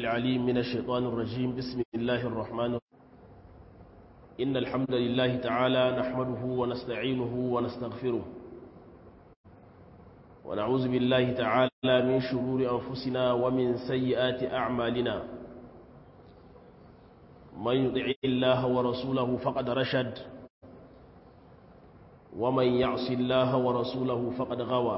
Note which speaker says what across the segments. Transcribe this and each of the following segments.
Speaker 1: العليم من الشيطان الرجيم بسم الله الرحمن الرحيم إن الحمد لله تعالى نحمده ونستعينه ونستغفره ونعوذ بالله تعالى من شرور أنفسنا ومن سيئات أعمالنا من يطع الله ورسوله فقد رشد ومن يعص الله ورسوله فقد غوى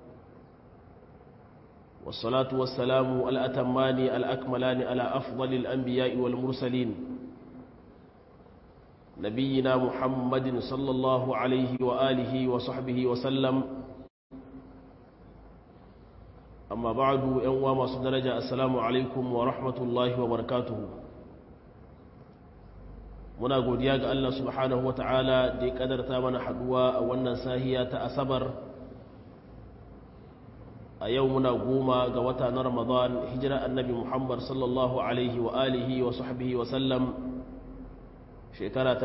Speaker 1: والصلاة والسلام الأتمان الأكملان على أفضل الأنبياء والمرسلين نبينا محمد صلى الله عليه وآله وصحبه وسلم أما بعد يوم ما درجة السلام عليكم ورحمة الله وبركاته muna godiya ga Allah subhanahu wa ta'ala da ya kadarta mana haduwa a wannan sahiya ta asabar a yau muna goma ga wata na ramadan hijira annabi muhammad sallallahu alaihi wa alihi wa sahbihi wa sallam shekara ta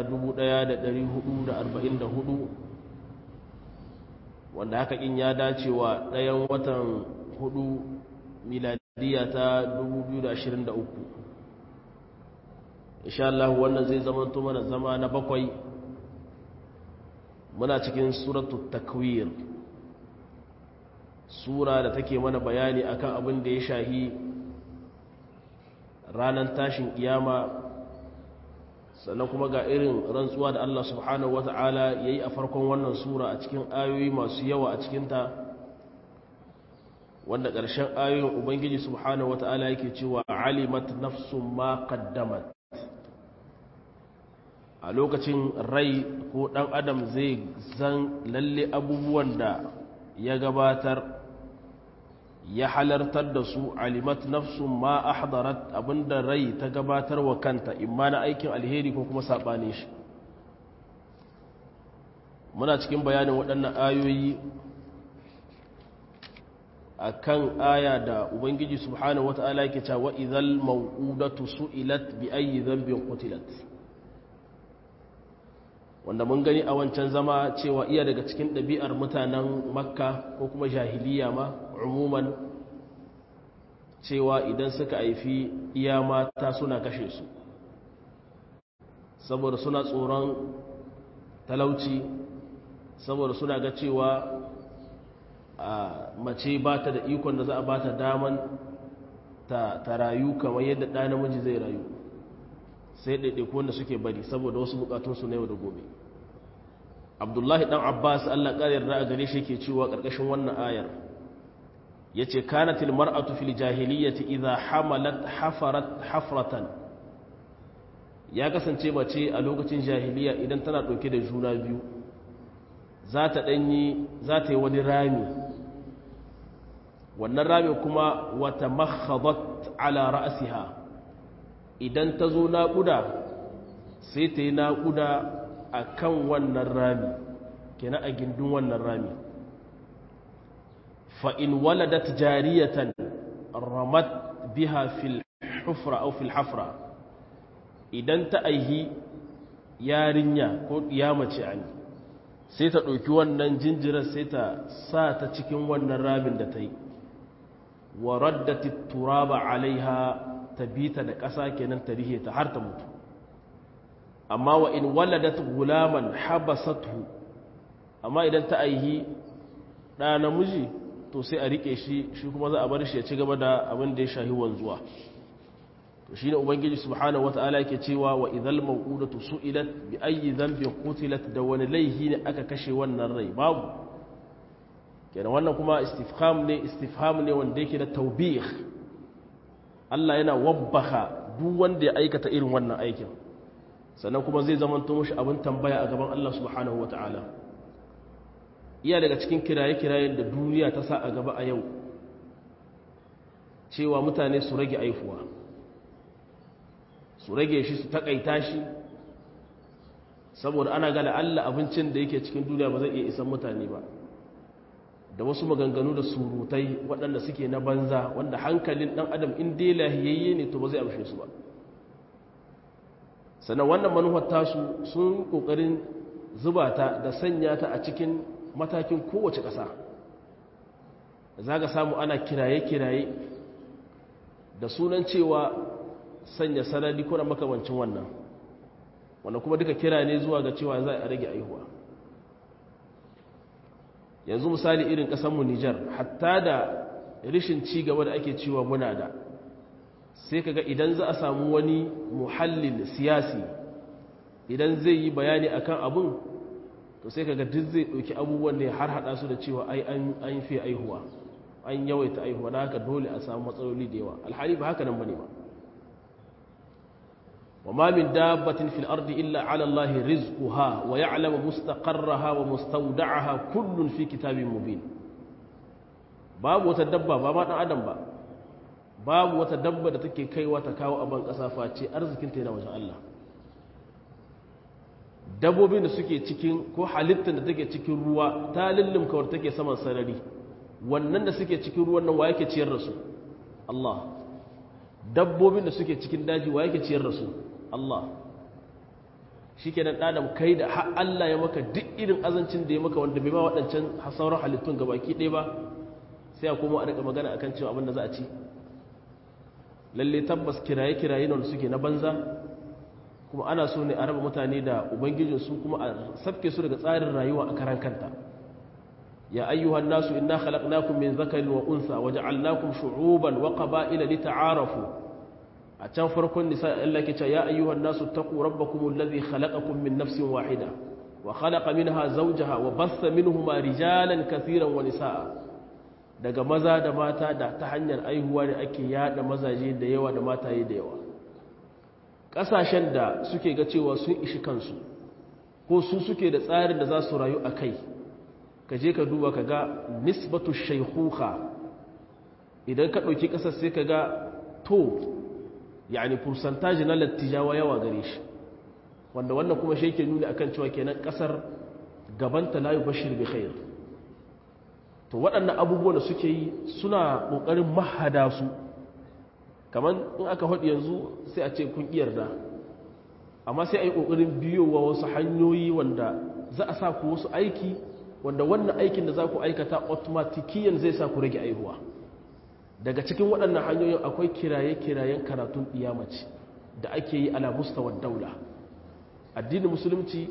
Speaker 1: 1444 wanda haka in ya dace wa ɗayan watan hudu miladiya ta 2023 insha Allah wannan zai zama mana zama na bakwai muna cikin suratu takwir sura da take mana bayani akan abin da ya shahi ranar tashin kiyama sannan kuma ga irin rantsuwa da Allah subhanahu wata'ala yayi a farkon wannan sura a cikin ayoyi masu yawa a cikinta wanda ƙarshen ayoyin ubangiji subhanahu wata'ala yake cewa alimat nafsun ma qaddamat a lokacin rai ko ɗan adam zai zan lalle abubuwan da ya gabatar ya halartar da su alimat nafsun ma ahdarat abinda rai ta gabatar wa kanta imma na aikin alheri ko kuma saɓane shi muna cikin bayanin waɗannan ayoyi a kan aya da ubangiji subhanahu wata'ala yake cewa idhal maw'udatu su'ilat bi ayyi dhanbin qutilat wanda mun gani a wancan zama cewa iya daga cikin ɗabi'ar mutanen makka ko kuma jahiliya ma umuman cewa idan suka haifi iya mata suna kashe su saboda suna tsoron talauci saboda suna ga cewa a mace ba ta da ikon da za a ba ta daman ta rayu kamar yadda ɗa namiji zai rayu sai ɗaiɗaiku wanda suke bari saboda wasu bukatunsu na yau da gobe abdullahi ɗan abbas allah ƙarar da a gare shi ke cewa ƙarƙashin wannan ayar ya ce kanatil mar'atu fil jahiliyyati idha hamalat hafarat hafratan ya kasance mace a lokacin jahiliya idan tana ɗauke da juna biyu za ta ɗanyi za ta yi wani rami wannan rami kuma wata makhadat ala ra'asiha idan ta zo naƙuda sai ta yi naƙuda a kan wannan rami kena a gindin wannan rami fa'in waladat jariyatan ramat biha fil hufra au fil hafra idan ta aihi yarinya ko mace ani sai ta ɗauki wannan jinjirar sai ta sa ta cikin wannan ramin da ta yi wa raddati turaba alaiha ta bi ta da ƙasa kenan ta rihe ta har ta mutu amma wa in waladat gulaman habasathu amma idan ta aihi ɗa namiji to sai a riƙe shi shi kuma za a bar shi ya ci gaba da abin da ya shahi wanzuwa to shine ubangiji subhanahu wataala yake cewa wa idhal maw'udatu su'ilat bi ayyi dhanbin qutilat da wani laihi ne aka kashe wannan rai babu kenan wannan kuma istifham ne istifham ne wanda yake da tawbih Allah yana wabbaha duk wanda ya aikata irin wannan aikin sannan kuma zai zama to mushi abin tambaya a gaban Allah subhanahu wataala iya daga cikin kiraye-kirayen da duniya ta sa a gaba a yau cewa mutane su rage aifuwa su rage shi su takaita shi saboda ana gada Allah abincin da yake cikin duniya ba zai iya isan mutane ba da wasu maganganu da surutai waɗanda suke na banza wanda hankalin ɗan adam in dai lahiyayye ne to ba zai amshe su ba sannan wannan manuwar tasu sun ƙoƙarin zuba ta da sanya ta a cikin matakin kowace ƙasa za ka samu ana kiraye-kiraye da sunan cewa sanya sanadi ko da makamancin wannan wanda kuma duka kira ne zuwa ga cewa za a rage aihuwa yanzu misali irin ƙasanmu Nijar hatta da rishin ci gaba da ake cewa muna da sai kaga idan za a samu wani muhallin siyasi idan zai yi bayani akan abun to sai kaga duk zai ɗauki abubuwan ne har haɗa su da cewa ai an fi aihuwa an yawaita aihuwa na haka dole a samu matsaloli da yawa alhali ba haka nan bane ba وما من دابة في الأرض إلا على الله رزقها ويعلم مستقرها ومستودعها كل في كتاب مبين باب وتدبى باب آدم با باب وتدبى da take kaiwa ta kawo aban kasa face arzikin ta yana wajen Allah dabbobin da suke cikin ko halittar da take cikin ruwa ta lullumka wadda take saman sarari wannan da suke cikin ruwan nan wa yake ciyar da su Allah dabbobin da suke cikin daji wa yake ciyar da su Allah shi ke nan ɗadam kai da har Allah ya maka duk irin azancin da ya maka wanda bai ma waɗancan sauran halittun ga baki ɗaya ba sai a kuma a daga magana akan cewa abin da za a ci lalle tabbas kiraye-kiraye na suke na banza kuma ana so ne a raba mutane da ubangijinsu kuma a sabke su daga tsarin rayuwa a karan kanta ya ayyuhan nasu inna khalaqnakum min zakarin wa unsa waja'alnakum shu'uban wa qaba'ila lita'arafu a can farkon nisa Allah ke ce ya ayyuhan nasu taqu rabbakum alladhi khalaqakum min nafsin wahida wa khalaqa minha zawjaha wa bassa minhuma rijalan katiran wa nisaa daga maza da mata da ta hanyar aihuwa ne ake yada mazaje da yawa da mataye da yawa kasashen da suke ga cewa sun ishi kansu ko su suke da tsarin da za su rayu a kai ka je ka duba ka ga nisbatu shaykhuha idan ka ɗauki ƙasar sai ka ga to yani fursantaji na lattijawa yawa gare shi wanda wannan kuma shi ke nuni akan cewa kenan kasar gabanta layu bashir bi khair to waɗannan abubuwan da suke yi suna ƙoƙarin mahada su kamar in aka haɗu yanzu sai a ce kun yarda amma sai a yi ƙoƙarin biyowa wasu hanyoyi wanda za a sa ku wasu aiki wanda wannan aikin da za ku aikata automatikiyan zai sa ku rage aihuwa daga cikin waɗannan hanyoyin akwai kiraye-kirayen karatun ɗiyamaci da ake yi ala mustawar daula addinin musulunci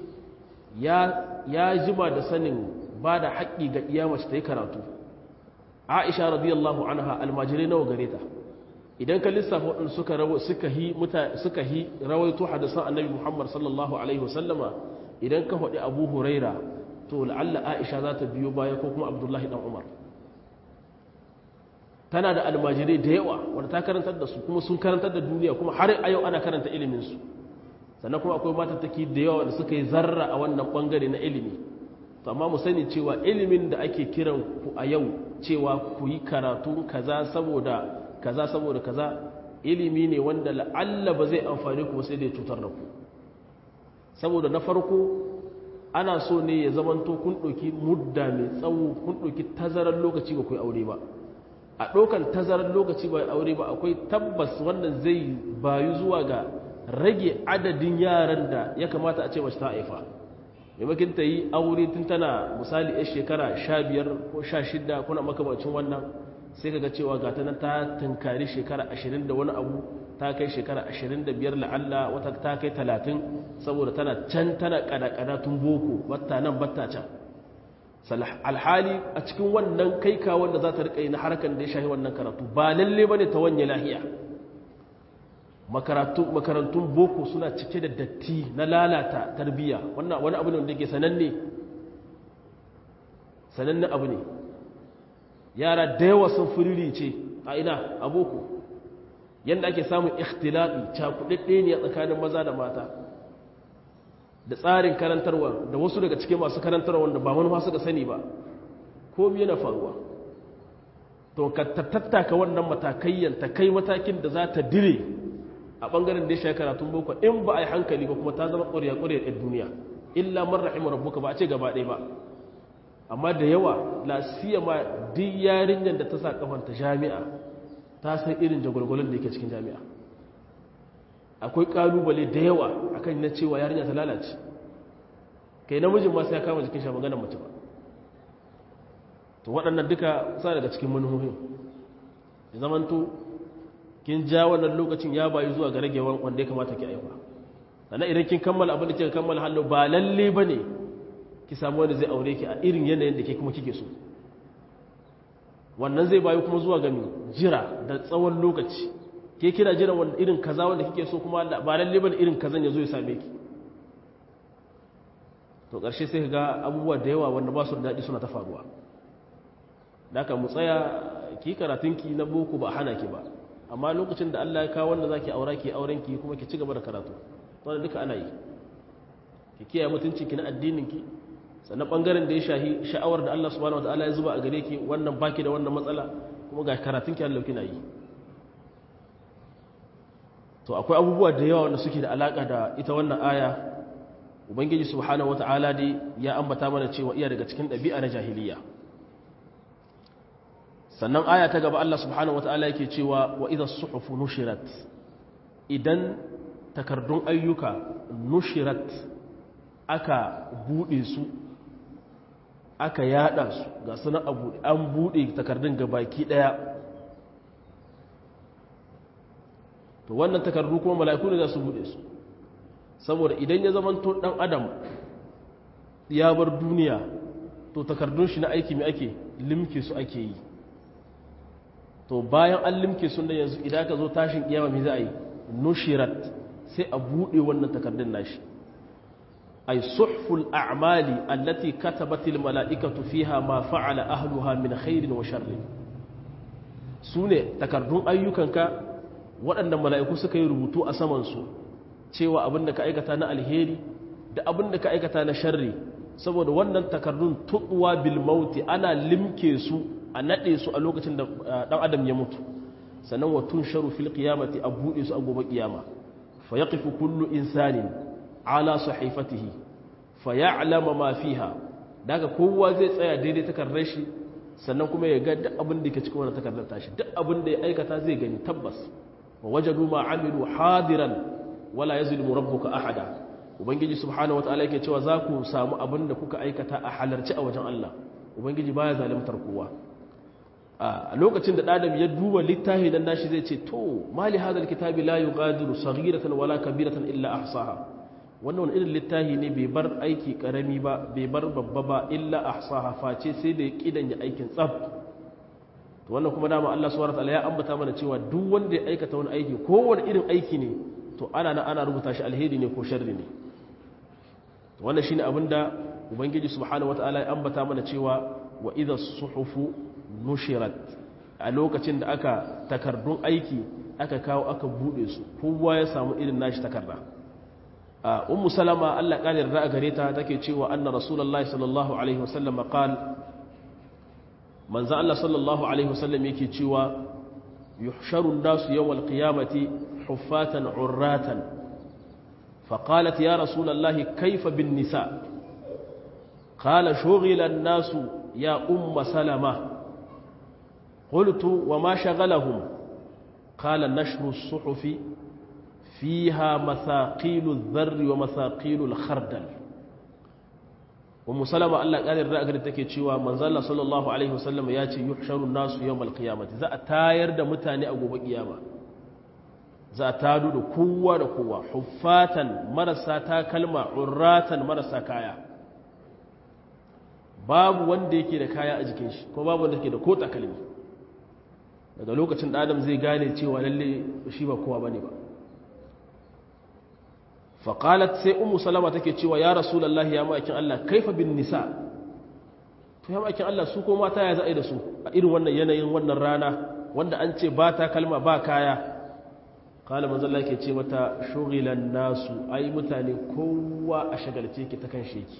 Speaker 1: ya jima da sanin ba da haƙƙi ga ɗiyamaci ta yi karatu aisha radiyallahu anha almajirai nawa gare ta idan ka lissafa waɗanda suka suka hi suka hi rawaito hadisan annabi muhammad sallallahu alaihi wasallama idan ka faɗi abu huraira to la'alla aisha za ta biyo baya ko kuma abdullahi dan umar tana da almajirai da yawa wanda ta karantar da su kuma sun karantar da duniya kuma har a yau ana karanta iliminsu sannan kuma akwai matattaki da yawa da suka yi zarra a wannan bangare na ilimi to amma mu sani cewa ilimin da ake kiran ku a yau cewa ku yi karatu kaza saboda kaza saboda kaza ilimi ne wanda la'alla ba zai amfani ku sai da ya cutar da ku saboda na farko ana so ne ya zamanto kun ɗauki mudda mai tsawo kun ɗauki tazarar lokaci ba ku yi aure ba a ɗaukan tazarar lokaci ba aure ba akwai tabbas wannan zai bayu zuwa ga rage adadin yaran da ya kamata a ce mace ta haifa maimakin ta yi aure tun tana misali ya shekara sha biyar ko sha shida kuna makamacin wannan sai kaga cewa ga ta nan ta tunkari shekara ashirin da wani abu ta kai shekara ashirin da biyar la'alla wata ta kai talatin saboda tana can tana kada tun boko batta nan batta can alhali a cikin wannan kai ka wanda za ta riƙa yi na harkar da ya shahi wannan karatu ba lalle ba ne ta wanye lahiya makarantun boko suna cike da datti na lalata tarbiyya wannan wani abu ne wanda ke sananne sananne abu ne yara da yawa sun firiri ce a ina a boko yadda ake samun ikhtilafi cakuɗaɗɗe ne a tsakanin maza da mata da tsarin karantarwa da wasu daga cikin masu karantarwa wanda ba manufa suka sani ba komi yana faruwa to ka tattaka wannan matakayyan ta kai matakin da za ta dire a ɓangaren da ya shaya karatun boko in ba a yi hankali ba kuma ta zama ƙwarya ƙwarya ɗin duniya illa man rahimu rabbuka ba a ce gaba ɗaya ba amma da yawa la ma duk yarinyar da ta sa kafanta jami'a ta san irin jagwalgwalon da yake cikin jami'a akwai kalubale da yawa akan na cewa yarinya ta lalace kai namijin ma sai ya kama jikin shi maganar mace ba to waɗannan duka sa daga cikin manuhohin da zamanto kin ja wannan lokacin ya bayi zuwa ga ragewan wanda ya kamata ki aiwa sannan idan kin kammala abin da kika kammala hallo ba lalle bane ki samu wanda zai aure ki a irin yanayin da ke kuma kike so wannan zai bayi kuma zuwa ga mi jira da tsawon lokaci ke kira jiran wanda irin kaza wanda kike so kuma ba lalle bane irin kazan ya zo ya same ki to ƙarshe sai ga abubuwa da yawa wanda ba su da daɗi suna ta faruwa da mu tsaya ki karatunki na boko ba hana ki ba amma lokacin da Allah ya kawo wanda zaki aura ki auren ki kuma ki ci gaba da karatu wanda duka ana yi ki kiyaye mutuncin ki na addinin ki sannan bangaren da ya shahi sha'awar da Allah subhanahu wataala ya zuba a gare ki wannan baki da wannan matsala kuma ga karatun ki Allah kina yi to akwai abubuwa da yawa wanda suke da alaka da ita wannan aya ubangiji subhanahu wataala dai ya ambata mana cewa iya daga cikin ɗabi'a na jahiliya sannan aya ta gaba Allah subhanahu wata'ala yake cewa wa idha suhufu nushirat idan takardun ayyuka nushirat aka bude su aka yada su ga suna abu an bude takardun gabaki daya to wannan takardu kuma mala'iku ne za su bude su saboda idan ya zamanto dan adam ya bar duniya to takardun shi na aiki mai ake limke su ake yi to bayan an limke sun da yanzu idan ka zo tashin kiyama mai za a yi nushirat sai a buɗe wannan takardun nashi ay suhful a'mali allati katabatil mala'ikatu fiha ma fa'ala ahluha min khairin wa sharrin sune takardun ayyukanka waɗanda mala'iku suka yi rubutu a saman su cewa abin da ka aikata na alheri da abin da ka aikata na sharri saboda wannan takardun tuɗuwa bil mauti ana limke su a naɗe su a lokacin da ɗan adam ya mutu sannan wa tun sharu fil qiyamati a buɗe su a gobe ƙiyama fa yaqifu kullu insanin ala sahifatihi fa ya'lama ma fiha daga kowa zai tsaya daidai takardar shi sannan kuma ya ga duk abin da ke cikin wannan takardar tashi duk abin da ya aikata zai gani tabbas wa wajadu ma amilu hadiran wala yazlimu rabbuka ahada ubangiji subhanahu wataala yake cewa za ku samu abin da kuka aikata a halarci a wajen Allah ubangiji baya zalimtar kowa a lokacin da ɗadam ya duba littafi dan nashi zai ce to mali hadal kitabi la yughadiru saghiratan wala kabiratan illa ahsaha wannan wani irin littafi ne bai bar aiki karami ba bai bar babba ba illa ahsaha face sai da ya kidan ya aikin tsaf to wannan kuma dama Allah subhanahu wataala ya ambata mana cewa duk wanda ya aikata wani aiki ko wani irin aiki ne to ana nan ana rubuta shi alheri ne ko sharri ne to wannan shine abinda ubangiji subhanahu wataala ya ambata mana cewa wa idha suhufu nushirat a lokacin da aka takardun aiki aka kawo aka bude su kowa ya samu irin nashi takarda a ummu salama Allah kalir da gare ta take cewa anna rasulullahi sallallahu alaihi wasallam qal manzo Allah sallallahu alaihi wasallam yake cewa yuhsharu an-nasu yawm al-qiyamati huffatan urratan فقالت يا رسول الله كيف بالنساء قال شغل الناس يا أم سلمة قلت وما شغلهم قال نشر الصحف فيها مثاقيل الذر ومثاقيل الخردل ومسلمة الله قال الرأى take cewa manzo Allah sallallahu alaihi wasallam ya ce yuhsharu nasu yawmal qiyamati za a tayar da mutane a gobe kiyama za a tado da kowa da kowa huffatan marasa takalma urratan marasa kaya babu wanda yake da kaya a jikin shi ko babu wanda yake da ko takalmi daga lokacin da adam zai gane cewa lalle shi ba kowa bane ba faqalat sai ummu salama take cewa ya rasulullahi ya ma'aikin Allah kaifa bin nisa to ya ma'aikin Allah su ko mata ya za'i da su a irin wannan yanayin wannan rana wanda an ce ba ta kalma ba kaya kala manzo Allah yake ce mata shughilan nasu ai mutane kowa a shagalce ki ta kan sheki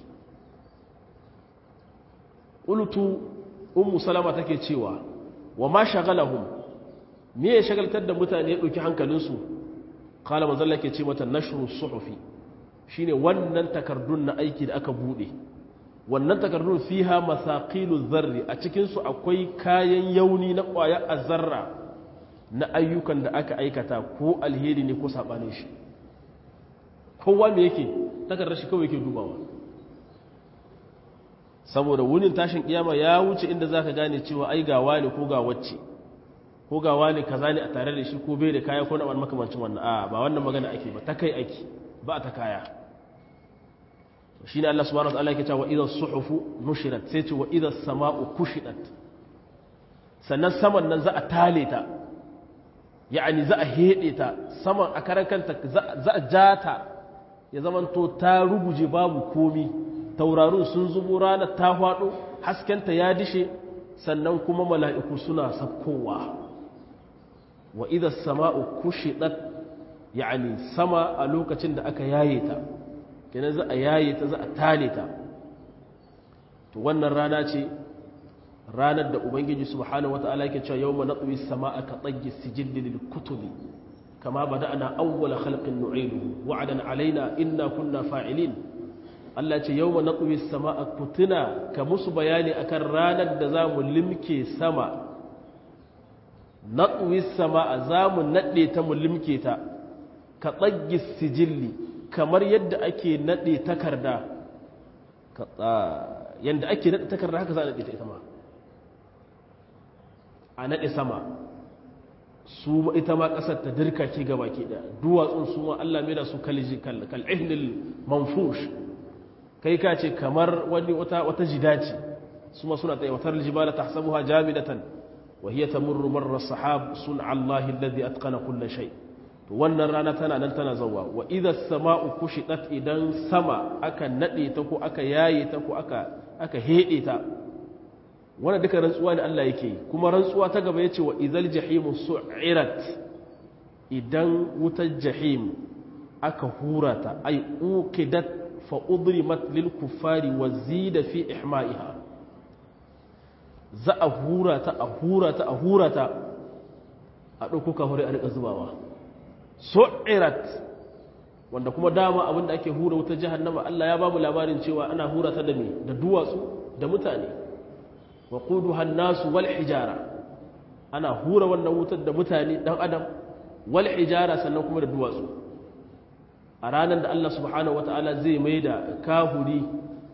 Speaker 1: qultu ummu salama take cewa wa ma shagalahum me ya shagaltar da mutane ya dauki hankalinsu kala manzo Allah yake ce mata nashru suhufi shine wannan takardun na aiki da aka bude wannan takardun fiha masaqilu dharri a cikin su akwai kayan yauni na kwaya azarra na ayyukan da aka aikata ko alheri ne ko sabanin shi kowa me yake takardar shi kawai yake dubawa saboda wunin tashin kiyama ya wuce inda zaka gane cewa ai ga wani ko ga wacce ko ga wani kaza ne a tare da shi ko bai da kaya ko na wani makamancin wannan a ba wannan magana ake ba ta kai ake ba ta kaya shine Allah subhanahu wa ta'ala yake cewa idha suhufu nushirat sai ce wa idha sama'u kushidat sannan saman nan za a tale ta ya'ani za a hede ta saman a karan kanta za a ja ta ya zamanto ta ruguje babu komi taurarun sun zubo ranar ta faɗo haskenta ya dishe sannan kuma mala'iku suna sakkowa wa idha sama'u kushidat ya'ani sama a lokacin da aka yaye ta kenan za a yaye ta za a tale ta to wannan rana ce ranar da ubangiji subhanahu wata'ala yake cewa yawma natwi samaa ka tayyi sijilli lil kutubi kama bada'na awwala khalqin nu'iduhu wa'adan alaina inna kunna fa'ilin Allah ce yawma natwi samaa kutuna ka musu bayani akan ranar da zamu limke sama natwi samaa zamu nade ta mu limke ta ka tayyi sijilli kamar yadda ake nade takarda yadda ake nade takarda haka za a nade ta ita ma a naɗe sama su ita ma ƙasar ta dirka ke gaba ke da duwatsun su ma Allah mai da su kal'ihnil manfush kai ka ce kamar wani wata jida ce su ma suna tsaye watar jibala ta sabuwa jamidatan wa hiya tamurru marra sahab sun Allah alladhi atqana kulla shay to wannan rana tana nan tana zawwa wa idha samau kushidat idan sama aka nade ta ko aka yaye ta ko aka aka hede ta wanda duka rantsuwa ne Allah yake kuma rantsuwa ta gaba yace wa idhal jahimu su'irat idan wutar jahim aka hurata ay uqidat fa udrimat lil kuffari wa zida fi ihma'iha za a hurata a hurata a hurata a dauko kafare a rika zubawa su'irat wanda kuma dama abinda ake hura wutar jahannama Allah ya babu labarin cewa ana hurata da me da duwatsu da mutane wa quduha nasu wal hijara ana hura wannan wutar da mutane dan adam wal hijara sannan kuma da duwatsu a ranar da Allah subhanahu wataala zai mai da kahuri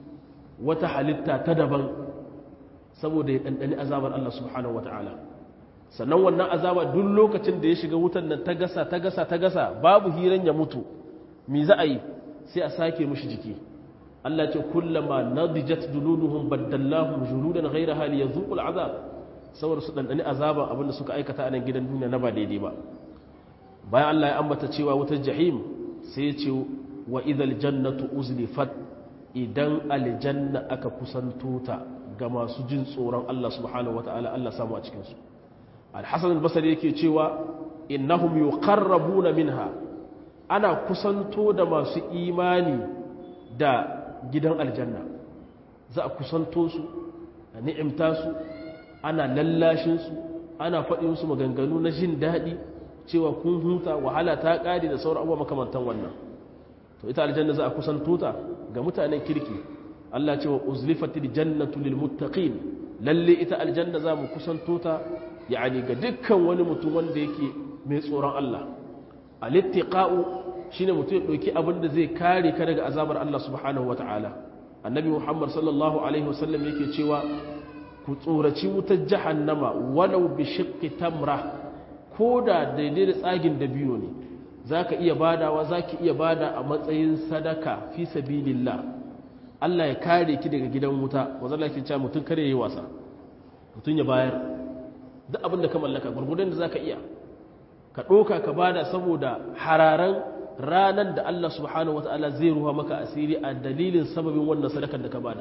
Speaker 1: wata halitta ta daban saboda ya dandani azabar Allah subhanahu wataala sannan wannan azaba duk lokacin da ya shiga wutar nan ta gasa ta gasa ta gasa babu hiran ya mutu me za a yi sai a sake mishi jiki Allah ce kullama nadijat duluduhum baddallahum juludan ghayraha liyazuqul azab saboda su dandani azaban abinda suka aikata a nan gidan duniya na ba daidai ba bayan Allah ya ambata cewa wutar jahim sai ya ce wa idhal jannatu uzlifat idan aljanna aka kusanto ta ga masu jin tsoron Allah subhanahu wataala Allah samu a cikin su al-hasan al-basri yake cewa innahum yuqarrabuna minha ana kusanto da masu imani da gidan aljanna za a kusanto su a ni'imta su ana lallashin su ana faɗin su maganganu na jin daɗi cewa kun huta wahala ta ƙare da sauran abubuwa makamantan wannan to ita aljanna za a kusanto ta ga mutanen kirki Allah ce wa uzlifatil jannatu lil muttaqin lalle ita aljanna za mu kusanto ta yani ga dukkan wani mutum wanda yake mai tsoron Allah al-ittiqa'u shine mutum ya ɗauki abin da zai kare ka daga azabar Allah subhanahu wata'ala annabi Muhammad sallallahu alaihi wasallam yake cewa ku tsoraci wutar jahannama walau bi shiqqi tamra ko da daidai da tsagin da biyo ne zaka iya badawa zaki iya bada a matsayin sadaka fi sabilillah Allah ya kare ki daga gidan wuta wanda Allah ke cewa mutum kare yayi wasa mutum ya bayar duk abin da ka mallaka gurgurdan da zaka iya ka ɗoka ka bada saboda hararan ranar da Allah subhanahu wa ta'ala zai ruwa maka asiri a dalilin sababin wannan sadakar da ka bada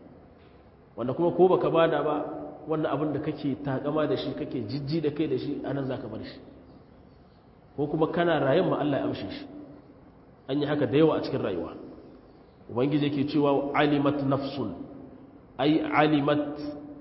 Speaker 1: wanda kuma ko baka bada ba wannan abin da kake takama da shi kake jijji da kai da shi anan zaka bar shi ko kuma kana rayuwar ma Allah ya amshe shi an yi haka da yawa a cikin rayuwa ubangiji yake cewa alimat nafsun ai alimat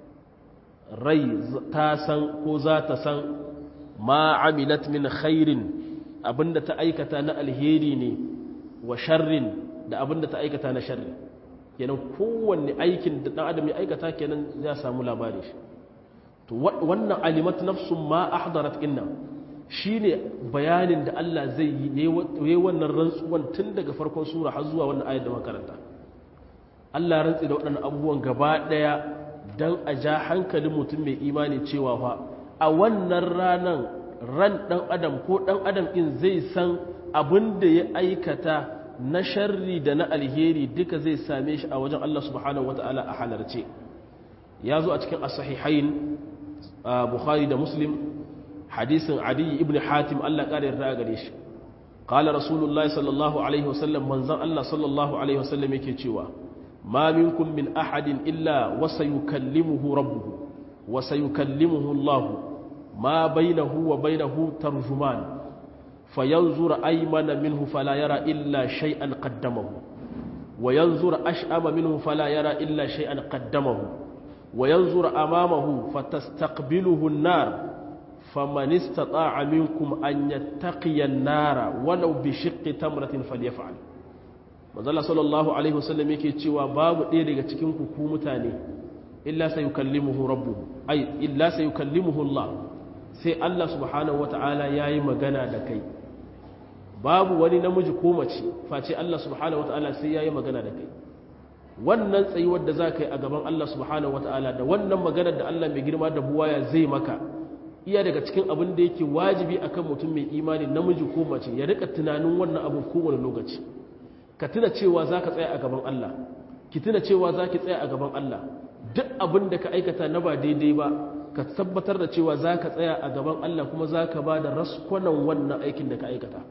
Speaker 1: rai ta san ko za ta san ma amilat min khairin abinda ta aikata na alheri ne wa sharrin da abinda ta aikata na sharri kenan kowanne aikin da dan adam ya aikata kenan ya samu labari shi to wannan alimat nafsun ma ahdarat inna shine bayanin da Allah zai yi yayi wannan rantsuwan tun daga farkon sura har zuwa wannan ayat da makaranta Allah ya rantsi da waɗannan abubuwan gaba daya dan a ja hankalin mutum mai imani cewa fa a wannan ranan ran ɗan adam ko ɗan adam ɗin zai san abin da ya aikata na sharri da na alheri duka zai same shi a wajen Allah subhanahu wata'ala a halarce ya zo a cikin asahihain bukhari da muslim hadisin adi ibn hatim Allah ƙara yarda gare shi qala rasulullahi sallallahu alaihi wasallam manzon Allah sallallahu alaihi wasallam yake cewa ma minkum min ahadin illa wa sayukallimuhu rabbuhu wa sayukallimuhu Allah ma bainahu wa bainahu tarjuman fayanzur aymana minhu fala yara illa shay'an qaddamahu wa yanzur ash'ama minhu fala yara illa shay'an qaddamahu وينظر أمامه فتستقبله النار فمن استطاع منكم أن يتقي النار ولو بشق تمرة فليفعل manzala sallallahu alaihi wasallam yake cewa babu ɗaya daga cikin ku ku mutane illa sai yukallimuhu rabbuhu ai illa sai yukallimuhu Allah sai Allah subhanahu wataala yayi magana da kai babu wani namiji ko mace face Allah subhanahu wataala sai yayi magana da kai wannan tsayuwar da za ka yi a gaban Allah subhanahu wata'ala da wannan maganar da Allah mai girma da buwaya zai maka iya daga cikin abin da yake wajibi akan mutum mai imani namiji ko mace ya rika tunanin wannan abin kowane lokaci ka tuna cewa za ka tsaya a gaban Allah ki tuna cewa za ki tsaya a gaban Allah duk abin da ka aikata na ba daidai ba ka tabbatar da cewa za ka tsaya a gaban Allah kuma za ka ba da raskwanan wannan aikin da ka aikata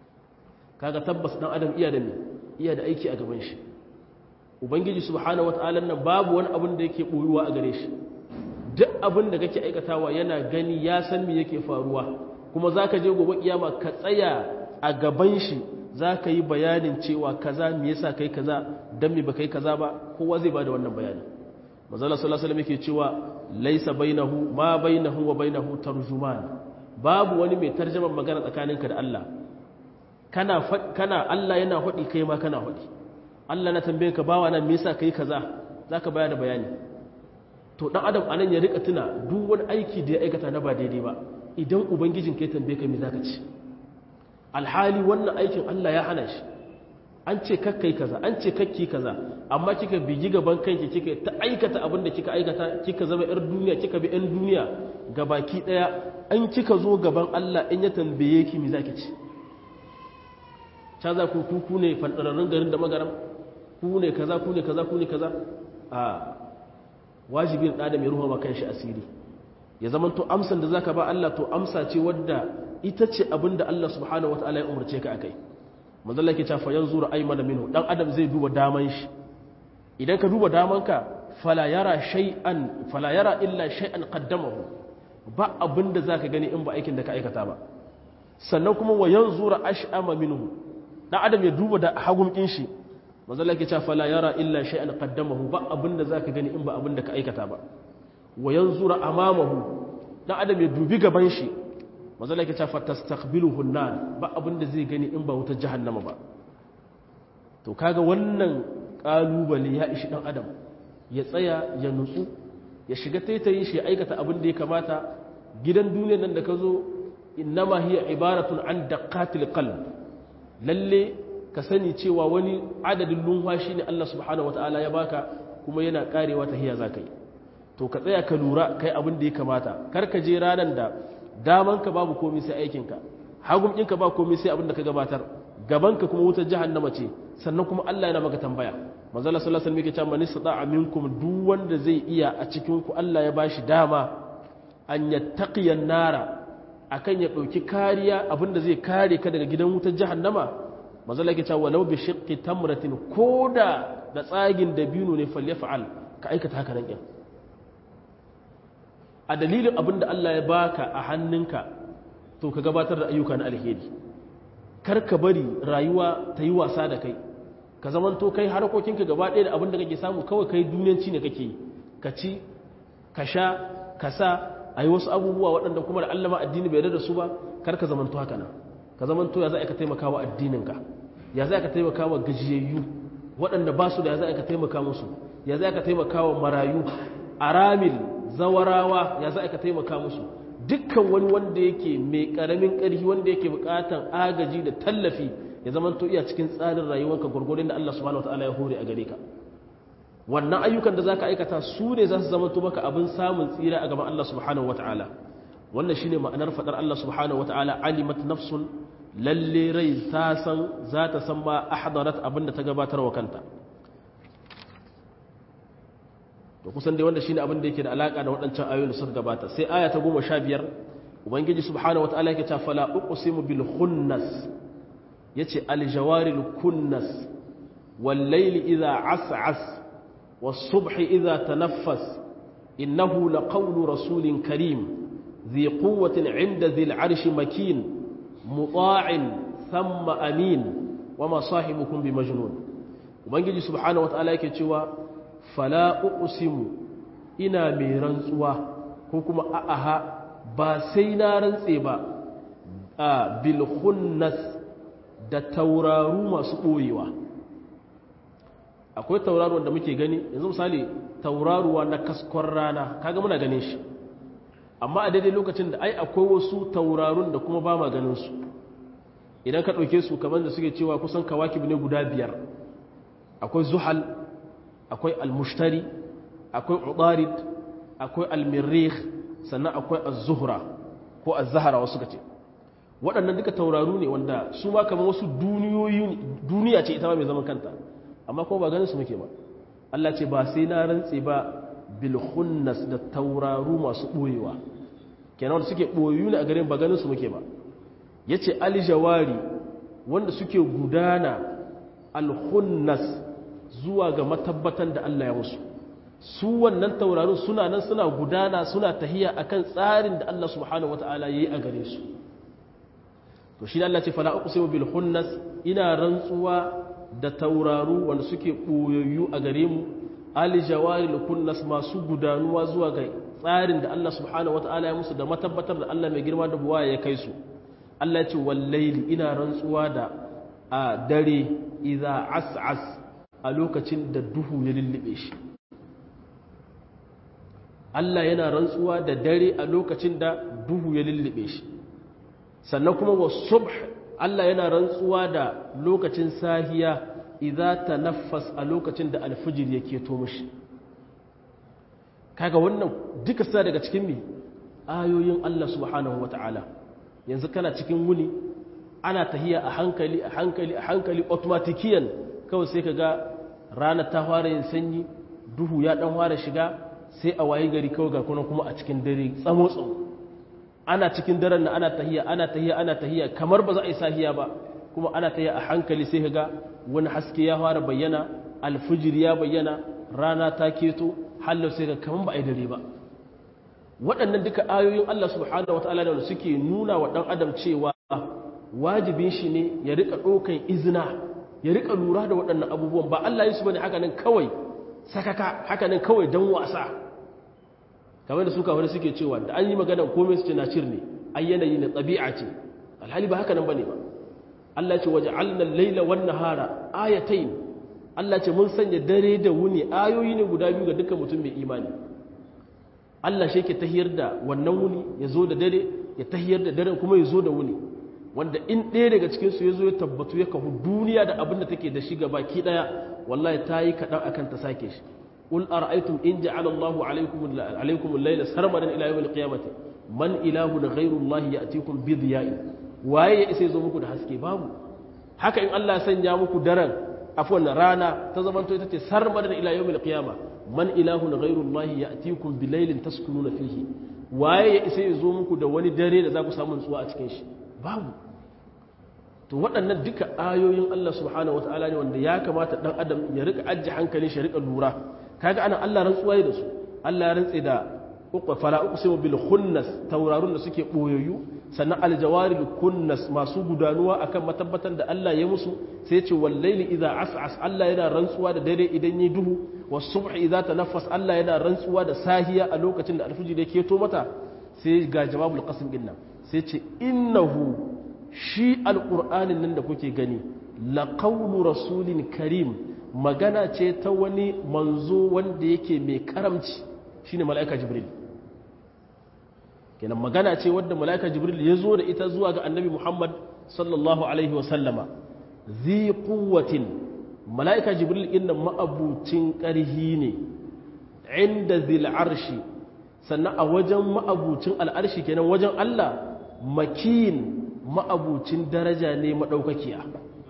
Speaker 1: kaga tabbas dan adam iya da me iya da aiki a gaban shi ubangiji subhanahu wata'ala nan babu wani abin da yake boyuwa a gare shi duk abin da kake aikatawa yana gani ya san me yake faruwa kuma zaka je gobe kiyama ka tsaya a gaban shi zaka yi bayanin cewa kaza me yasa kai kaza dan me baka yi kaza ba kowa zai bada wannan bayani manzo sallallahu alaihi wasallam yake cewa laysa bainahu ma bainahu wa bainahu tarjuman babu wani mai tarjaman magana tsakaninka da Allah kana kana Allah yana hudi kai ma kana hudi Allah na tambaye ka bawa nan me yasa kai kaza zaka bayar da bayani to dan adam anan ya rika tuna duk wani aiki da ya aikata na ba daidai ba idan ubangijin kai tambaye ka me zaka ci alhali wannan aikin Allah ya hana shi an ce kakkai kaza an ce kakki kaza amma kika bigi gaban kanki kika ta aikata abin da kika aikata kika zama yar duniya kika bi yan duniya gabaki daya an kika zo gaban Allah in ya tambaye ki me zaki ci ta za ku ku ne fandararrun garin da magaram ku ne kaza ku ne kaza ku ne kaza a wajibin da mai ruwa kan shi asiri ya zama to amsan da zaka ba Allah to amsa ce wadda ita ce abinda Allah subhanahu wataala ya umarce ka akai manzo Allah ke cewa fa yanzuru aymana minhu dan adam zai duba daman shi idan ka duba daman ka fala yara shay'an fala yara illa shay'an qaddamahu ba abinda zaka gani in ba aikin da ka aikata ba sannan kuma wa yanzura ash'ama minhu dan adam ya duba da hagun kin shi manzo Allah ke cewa fala yara illa shay'an qaddamahu ba abinda zaka gani in ba abinda ka aikata ba wa yanzura amamahu dan adam ya dubi gaban shi manzo Allah ke cewa fatastaqbiluhu an-nar ba abinda zai gani in ba wutar jahannama ba to kaga wannan kalubale ya ishi dan adam ya tsaya ya nutsu ya shiga taitayin shi ya aikata abin da ya kamata gidan duniyar nan da ka zo innama hiya ibaratun an daqatil qalb lalle ka sani cewa wani adadin lumfashi ne Allah subhanahu wataala ya baka kuma yana karewa ta hiya zakai to ka tsaya ka lura kai abin da ya kamata kar ka je ranan da daman ka babu komai sai aikin ka hagun ɗinka ba komai sai abin da ka gabatar gaban ka kuma wutar jahannama ce sannan kuma Allah yana maka tambaya manzo Allah sallallahu alaihi wasallam yake cewa man istata'a minkum duk wanda zai iya a cikin ku Allah ya bashi dama an yattaqiyan nara akan ya ɗauki kariya abinda zai kare ka daga gidan wutar jahannama mazala ke cewa walau bi shiqqi tamratin koda da tsagin dabino ne falyaf'al ka aikata haka nan kin a dalilin abinda Allah ya baka a hannunka to ka gabatar da ayyuka na alheri kar ka bari rayuwa ta yi wasa da kai ka zaman to kai harkokinka gaba ɗaya da abinda kake samu kawai kai duniyanci ne kake yi ka ci ka sha ka sa a yi wasu abubuwa waɗanda kuma da allama addini bai da su ba kar ka zamanto haka nan ka zamanto ya za ka taimaka wa addininka ya za ka taimaka wa gajiyayyu waɗanda ba su da ya za ka taimaka musu ya za ka taimaka wa marayu aramil zawarawa ya za ka taimaka musu dukkan wani wanda yake mai ƙaramin ƙarfi wanda yake buƙatan agaji da tallafi ya zamanto iya cikin tsarin rayuwarka gwargwadon da Allah subhanahu wataala ya hore a gare ka wannan ayyukan da za ka aikata su ne za su zama maka abin samun tsira a gaban Allah subhanahu wa ta'ala wannan shine ma'anar fadar Allah subhanahu wataala alimat nafsun lalle rai ta san za ta san ma ahdarat abinda ta gabatar wa kanta to kusan dai wanda shine abin da yake da alaka da waɗancan ayoyin da suka gabata sai aya ta 15 ubangiji subhanahu wataala yake cewa fala uqsimu bil khunnas yace al jawaril kunnas wal layli idha as'as was subhi idha tanaffas innahu laqawlu rasulin karim ذي قوة عند ذي العرش مكين مطاع ثم أمين وما صاحبكم بمجنون وبنجي سبحانه وتعالى يكتوى فلا أقسم إنا ميرنسوا كوكما أأها باسينا رنسيبا آه بالخنس da tauraru masu ɓoyewa akwai tauraruwan da muke gani yanzu misali tauraruwa na kaskon rana kaga muna ganin shi amma a daidai lokacin da ai akwai wasu taurarun da kuma ba ma ganinsu idan ka ɗauke su kamar da suke cewa kusan kawakib ne guda biyar akwai zuhal akwai almushtari akwai ubarid akwai almirrih sannan akwai az-zuhra ko az-zahra wasu kace waɗannan duka tauraru ne wanda su ma kamar wasu duniyoyi duniya ce ita ma mai zaman kanta amma kuma ba ganin su muke ba Allah ce ba sai na rantse ba bilhunnas da tauraru masu ɓoyewa kenan wanda suke ɓoyu ne a garin ba ganin su muke ba ya ce aljawari wanda suke gudana alhunnas zuwa ga matabbatan da Allah ya musu su wannan taurarun suna nan suna gudana suna tahiya akan tsarin da Allah subhanahu wata'ala ya yi a gare su to shi Allah ce fala uqsimu bil hunnas ina rantsuwa da tauraru wanda suke ɓoyayyu a gare mu alijawari kunnas masu gudanuwa zuwa ga tsarin da Allah subhanahu wata'ala ya musu da matabbatar da Allah mai girma da buwa ya kai su Allah ce wallaili ina rantsuwa da a dare idza as'as a lokacin da duhu ya lullube shi Allah yana rantsuwa da dare a lokacin da duhu ya lullube shi sannan kuma wa subh Allah yana rantsuwa da lokacin sahiya idza tanaffas a lokacin da alfijir yake to mishi kaga wannan duka sa daga cikin me ayoyin Allah subhanahu wataala yanzu kana cikin wuni ana tahiya a hankali a hankali a hankali automatikiyan kawai sai kaga rana ta fara yin sanyi duhu ya dan fara shiga sai a wayi gari kawai ga kuma kuma a cikin dare tsamo tsamo ana cikin daren na ana tahiya ana tahiya ana tahiya kamar ba za a yi sahiya ba kuma ana tahiya a hankali sai kaga wani haske ya fara bayyana alfijir ya bayyana rana ta keto hallau sai ga kaman ba a yi dare ba waɗannan duka ayoyin Allah subhanahu wataala da suke nuna wa ɗan adam cewa wajibin shi ne ya rika ɗaukan izina ya rika lura da waɗannan abubuwan ba Allah yi su bane haka nan kawai sakaka haka nan kawai dan wasa kamar da suka wani suke cewa da an yi magana komai su ce na cir ne ai yanayi ne ɗabi'a ce alhali ba haka nan bane ba Allah ce waje alnan laila wan nahara ayatain Allah ce mun sanya dare da wuni ayoyi ne guda biyu ga dukkan mutum mai imani Allah shi ke tahiyar da wannan wuni ya zo da dare ya tahiyar da daren kuma ya zo da wuni wanda in ɗaya daga cikinsu ya zo ya tabbatu ya kahu duniya da abin da take da shi ga baki ɗaya wallahi ta yi kaɗan akan ta sake shi قل أرأيتم إن جعل الله عليكم عليكم الليل سرمدا إلى يوم القيامة من إله غير الله يأتيكم بضياء waye ya isa ya zo muku da haske babu haka in Allah ya sanya muku daren afwan rana ta zamanto ita ce sarmadan ila yawmil qiyama man ilahun ghayrullahi ya'tikum bilailin taskununa fihi waye ya isa ya zo muku da wani dare da za ku samu nutsuwa a cikin shi babu to waɗannan duka ayoyin Allah subhanahu wataala ne wanda ya kamata dan adam ya rika ajje hankalin shi rika lura kaga ana Allah rantsuwa da su Allah ya rantse da fala uqsimu bil khunnas taurarun da suke boyoyu sannan aljawaril kunnas masu gudanuwa akan matabbatan da Allah ya musu sai ce wallaili idza as'as Allah yana rantsuwa da dare idan yi duhu was subh idza tanaffas Allah yana rantsuwa da sahiya a lokacin da alfiji da ke to mata sai ga jawabul qasm din nan sai ce innahu shi alqur'anin nan da kuke gani laqawlu rasulin karim magana ce ta wani manzo wanda yake mai karamci shine mala'ika jibril kenan magana ce wadda mala'ika jibril ya zo da ita zuwa ga annabi muhammad sallallahu alaihi wasallama zi kuwatin mala'ika jibril inda ma'abucin ƙarhi ne inda zil arshi sannan a wajen ma'abucin al'arshi kenan wajen Allah makin ma'abucin daraja ne maɗaukakiya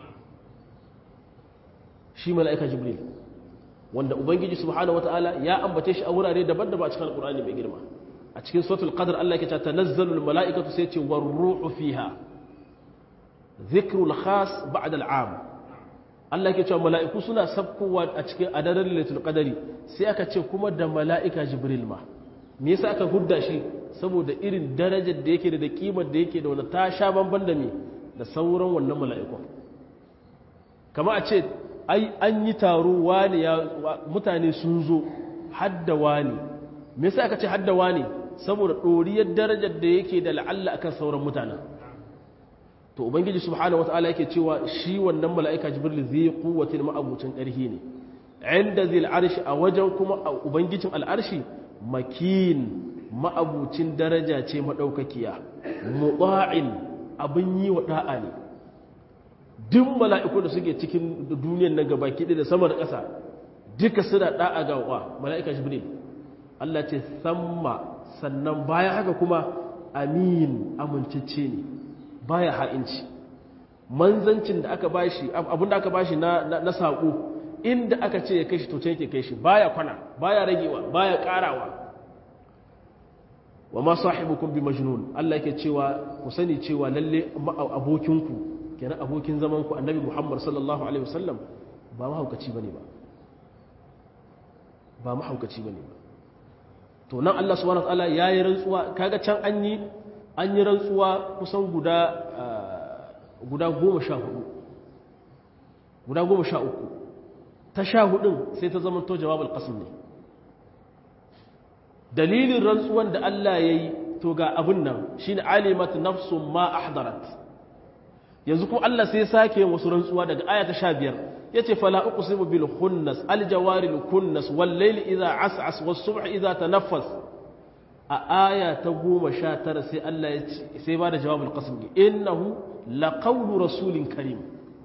Speaker 1: shi mala'ika jibril wanda ubangiji subhanahu wata'ala ya ambace shi a wurare daban-daban a cikin alƙur'ani mai girma a cikin suratul qadr Allah yake cewa tanazzalul mala'ikatu sai ce war ruhu fiha dhikrul khas ba'da al'am Allah yake cewa mala'iku suna sabkowa a cikin adarar lailatul qadari sai aka ce kuma da mala'ika jibril ma me yasa aka hudda shi saboda irin darajar da yake da kimar da yake da wanda ta sha bamban da me da sauran wannan mala'ikun kama a ce ai an yi taro wani ya mutane sun zo hadda wani me yasa aka ce hadda wani saboda doriyar darajar da yake da la'alla akan sauran mutanen to ubangiji subhanahu wataala yake cewa shi wannan mala'ika jibril zai quwwatin ma'abucin ƙarfi ne inda zil arshi a wajen kuma ubangijin al'arshi makin ma'abucin daraja ce madaukakiya muta'in abin yi wa da'a ne duk mala'iku da suke cikin duniyar nan gabaki da sama da ƙasa duka suna da'a ga wa mala'ika jibril Allah ce samma sannan bayan haka kuma amin amincicce ne baya ha'inci manzancin da aka bashi abinda aka bashi na na sako inda aka ce ya kai shi to ce yake kai shi baya kwana baya ragewa baya karawa wa ma sahibukum bi majnun Allah yake cewa ku sani cewa lalle abokinku kenan abokin zaman ku annabi Muhammad sallallahu alaihi wasallam ba mahaukaci bane ba ba mahaukaci bane ba to nan Allah subhanahu wa ta'ala yayi rantsuwa kaga can an yi an yi rantsuwa kusan guda guda goma sha hudu guda goma sha uku ta sha hudun sai ta zama to jawabul qasim ne dalilin rantsuwan da Allah ya yi to ga abin nan shi ne alimat nafsun ma ahdarat yanzu kuma Allah sai sake yin wasu rantsuwa daga aya ta sha biyar ya ce fala uqsimu bil khunnas al jawaril kunnas wal layli idha as'as was subh idha tanaffas a aya ta goma sha tara sai Allah ya ce sai ba da jawabul qasim innahu laqawlu rasulin karim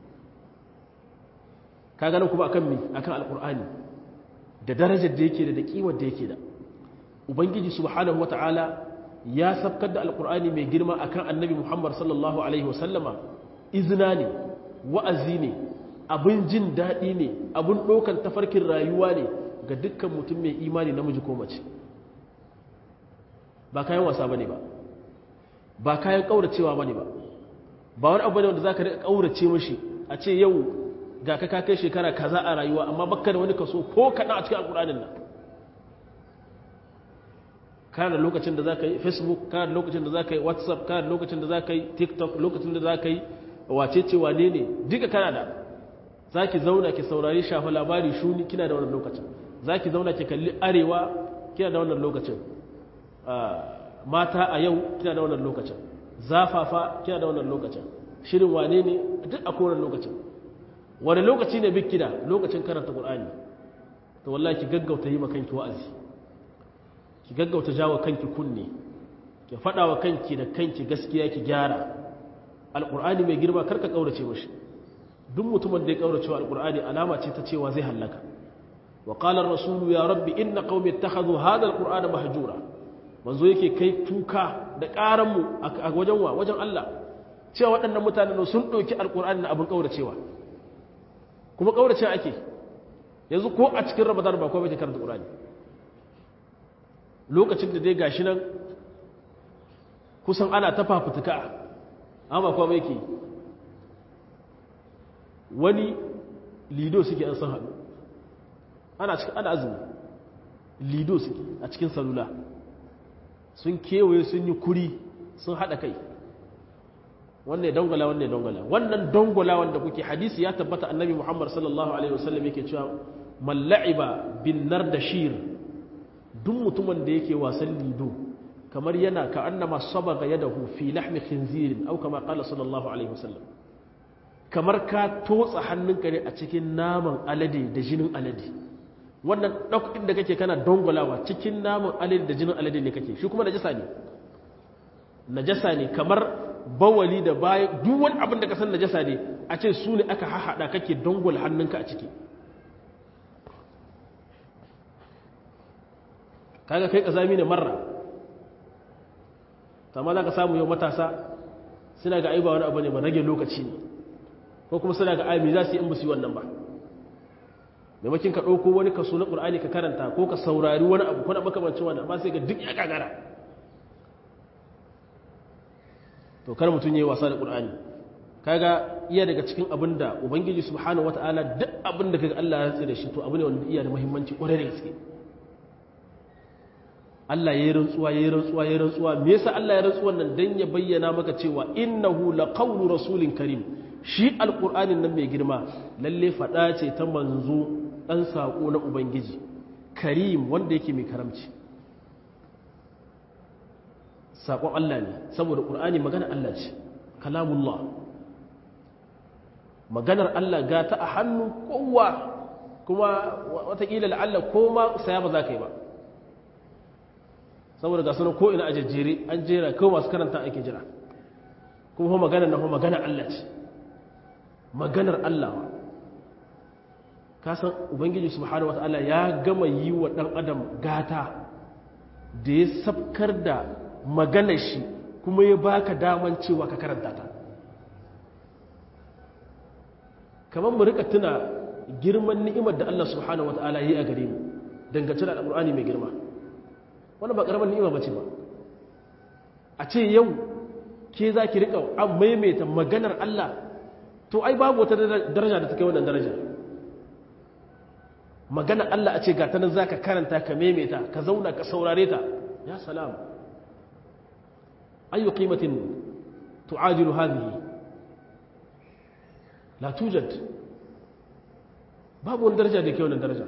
Speaker 1: ka ganin kuma akan me akan alqur'ani da darajar da yake da da kimar da yake da ubangiji subhanahu wata'ala ya sabkar da alqur'ani mai girma akan annabi muhammad sallallahu alaihi wasallama izina ne wa'azi ne abin jin daɗi ne abin ɗaukan tafarkin rayuwa ne ga dukkan mutum mai imani namiji ko mace ba kayan wasa bane ba ba kayan ƙauracewa bane ba ba wani abu ne wanda za ka riƙa ƙaurace mashi a ce yau ga ka kai shekara kaza a rayuwa amma bakka da wani kaso ko kaɗan a cikin alƙur'anin nan kana da lokacin da za ka yi facebook kana da lokacin da za ka yi whatsapp kana da lokacin da za ka yi tiktok lokacin da za ka yi wacece wane ne duka kana da za ki zauna ki saurari shafa labari shuni kina da wannan lokacin za ki zauna ki kalli arewa kina da wannan lokacin mata a yau kina da wannan lokacin zafafa kina da wannan lokacin shirin wane ne duk a kowane lokacin wani lokaci ne bik kida lokacin karanta qur'ani to wallahi ki gaggauta yi makanki wa'azi ki gaggauta jawo kanki kunne ki faɗa wa kanki da kanki gaskiya ki gyara alƙur'ani mai girma karka ƙaurace mashi duk mutumin da ya ƙaurace wa alƙur'ani alama ce ta cewa zai hallaka wa qala ar-rasulu ya rabbi inna qaumi ittakhadhu hadha al-qur'ana mahjura manzo yake kai tuka da ƙaran mu a wajen wa wajen Allah cewa waɗannan mutanen sun ɗauki alƙur'ani na abin ƙauracewa kuma ƙaurace ake yanzu ko a cikin ramadan ba ko bai karanta ƙur'ani lokacin da dai gashi nan kusan ana ta fafutuka amma kuma yake wani lido suke an san haɗu ana cikin ana azumi lido suke a cikin salula sun kewaye sun yi kuri sun haɗa kai wannan ya dangwala wannan ya dangwala wannan dangwala wanda kuke hadisi ya tabbata annabi muhammad sallallahu alaihi wasallam yake cewa malla'iba bin nar da shir duk mutumin da yake wasan lido kamar yana ka annama sabaga yadahu fi lahmi khinzirin au kama qala sallallahu alaihi wasallam kamar ka totsa hannunka ne a cikin naman alade da jinin alade wannan ɗaukin da kake kana dongolawa cikin naman alade da jinin alade ne kake shi kuma najasa ne najasa ne kamar bawali da baya duk wani abin da ka san najasa ne a ce su ne aka hahaɗa kake dongola hannunka a ciki kaga kai kazami ne marra amma za ka samu yau matasa suna ga aiba wani abu ne ba rage lokaci ne ko kuma suna ga aimi za su yi in ba su yi wannan ba maimakin ka ɗauko wani kaso na ƙur'ani ka karanta ko ka saurari wani abu kuna makamancin wannan ba sai ga duk ya gagara to kar mutum yi wasa da ƙur'ani kaga iya daga cikin abin da ubangiji subhanahu wata'ala duk abin da kaga Allah ya rantsa da shi to abu ne wanda iya da muhimmanci ƙwarai da gaske Allah ya yi rantsuwa ya yi rantsuwa ya yi rantsuwa me yasa Allah ya rantsuwa nan dan ya bayyana maka cewa innahu laqawlu rasulin karim shi alqur'anin nan mai girma lalle fada ce ta manzo dan sako na ubangiji karim wanda yake mai karamci sakon Allah ne saboda qur'ani magana Allah ce kalamullah maganar Allah ga ta a hannu kowa kuma watakila la'alla ko ma saya ba za ka yi ba saboda ga sunan ko ina a jejjere an jera kawai masu karanta ake jira kuma maganar na maganar Allah ce maganar Allah ka san ubangiji subhanahu wataala ya gama yi wa dan adam gata da ya sabkar da maganar shi kuma ya baka daman cewa ka karanta ta kamar mu rika tuna girman ni'imar da Allah subhanahu wataala yi a gare mu dangance da alqur'ani mai girma wannan ba karamar ni'ima bace ba a ce yau ke za ki rika an maimaita maganar Allah to ai babu wata daraja da ta kai wannan daraja maganar Allah a ce ga ta nan za ka karanta ka maimaita ka zauna ka saurare ta ya salam ayu qimatin tu'adilu hadhihi la tujad babu wani daraja da ke wannan daraja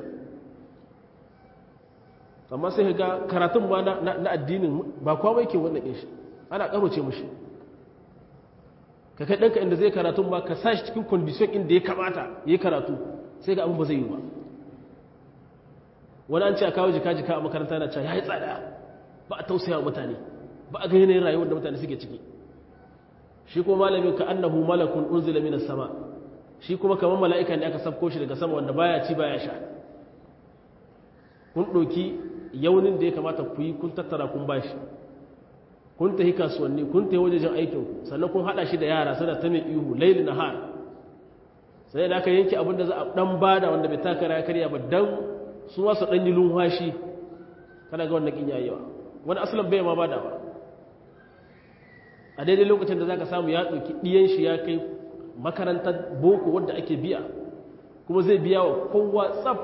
Speaker 1: amma sai ga karatun ma na addinin ba kowa mai ke wannan shi ana karoce mushi ka kai ɗanka inda zai karatun ma ka sa shi cikin kondisyon inda ya kamata ya yi karatu sai ga abin ba zai yi ba wani an ce a kawo jika-jika a makaranta na cewa ya yi tsada ba a tausaya mutane ba a ga yanayin rayuwar da mutane suke ciki shi kuma malamin ka annahu malakun unzila minas sama shi kuma kamar mala'ika ne aka sabko shi daga sama wanda baya ci baya sha kun ɗauki yaunin da ya kamata ku yi kun tattara kun bashi kun tafi kasuwanni kun tafi wajejen aikinku sannan kun haɗa shi da yara suna ta mai ihu laili na har sai da aka yanke abin da za a ɗan bada wanda bai taka ya karya ba don su wasu ɗan yi lunwashi kana ga wannan ƙin yayewa wani asalin bai ma bada ba a daidai lokacin da za ka samu ya ɗauki ɗiyan shi ya kai makarantar boko wadda ake biya kuma zai biya wa kowa tsaf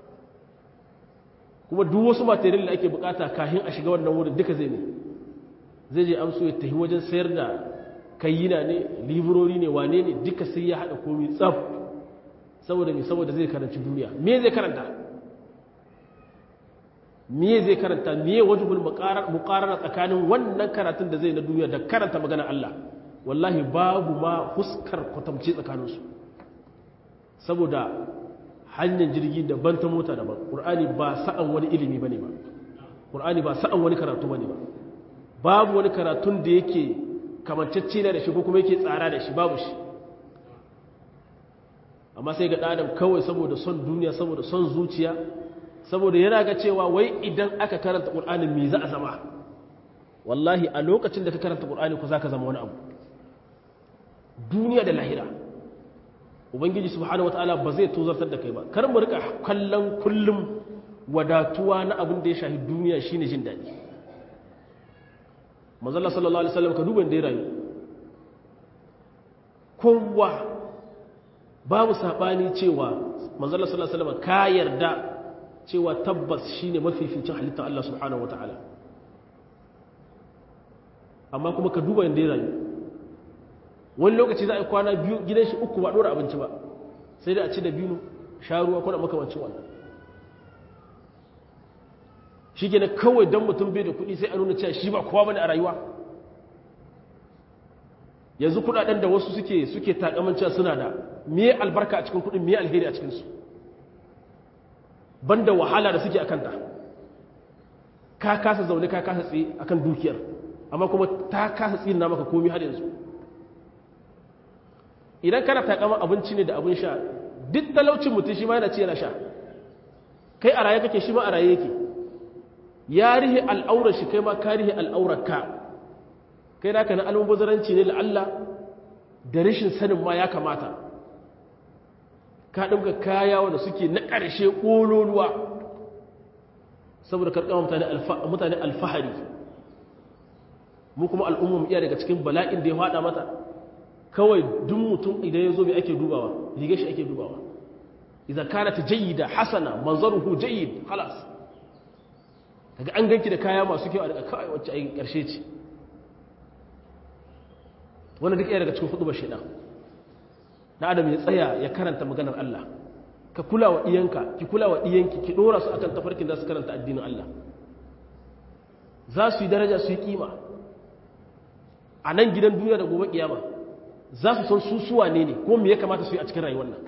Speaker 1: kuma duk wasu material da ake bukata kahin a shiga wannan wurin duka zai ne zai je amso ya tafi wajen sayar da kayyina ne librori ne wane ne duka sai ya haɗa komi tsaf saboda me saboda zai karanci duniya me zai karanta me zai karanta me wajibul muqarara tsakanin wannan karatun da zai na duniya da karanta magana Allah wallahi babu ma huskar kwatamci tsakaninsu saboda hanyar jirgi daban ta mota daban ƙur'ani ba sa'an wani ilimi ba ne ba ƙur'ani ba sa'an wani karatu ba ne ba babu wani karatun da yake kamancacce na da shi ko kuma yake tsara da shi babu shi amma sai ga ɗadam kawai saboda son duniya saboda son zuciya saboda yana ga cewa wai idan aka karanta ƙur'ani me za a zama wallahi a lokacin da ka karanta ƙur'ani ku za ka zama wani abu duniya da lahira ubangiji subhanahu wataala ba zai tozartar da kai ba kar mu rika kallon kullum wadatuwa na abin da ya shahi duniya shine jin daɗi manzala sallallahu alaihi wasallam ka duba da ya rayu kowa babu sabani cewa manzala sallallahu alaihi wasallam ka yarda cewa tabbas shine mafificin halittar Allah subhanahu wataala amma kuma ka duba inda ya rayu wani lokaci za a yi kwana biyu gidan shi uku ba ɗora abinci ba sai da a ci da biyu sha ruwa kuna makamancin wannan shi ke kawai don mutum bai da kuɗi sai a nuna cewa shi ba kowa bane a rayuwa yanzu kuɗaɗen da wasu suke suke takaman cewa suna da miye albarka a cikin kuɗin miye alheri a cikinsu banda wahala da suke a kanta ka kasa zaune ka kasa tsaye akan dukiyar amma kuma ta kasa tsina maka komi har yanzu idan kana takama abinci ne da abin sha duk talaucin mutum shi ma yana ci yana sha kai a raye kake shi ma a raye yake ya rihe al'aurar shi kai ma ka rihe al'aurar ka kai naka na almubazaranci ne la'alla da rashin sanin ma ya kamata ka ɗinka kaya wanda suke na ƙarshe ƙololuwa saboda karkama mutane alfahari mu kuma al'ummar iya daga cikin bala'in da ya haɗa mata kawai duk mutum idan ya zo mai ake dubawa riga shi ake dubawa idan kana ta jayyida hasana manzaruhu jayyid halas daga an ganki da kaya masu kyau a daga kawai wacce ai karshe ce wannan duk iya daga cikin hudu shaidan na adam ya tsaya ya karanta maganar Allah ka kula wa iyanka ki kula wa iyanki ki dora su akan tafarkin da su karanta addinin Allah za su yi daraja su yi kima a nan gidan duniya da gobe kiyama za su san su suwa ne ne ko me ya kamata su yi a cikin rayuwar nan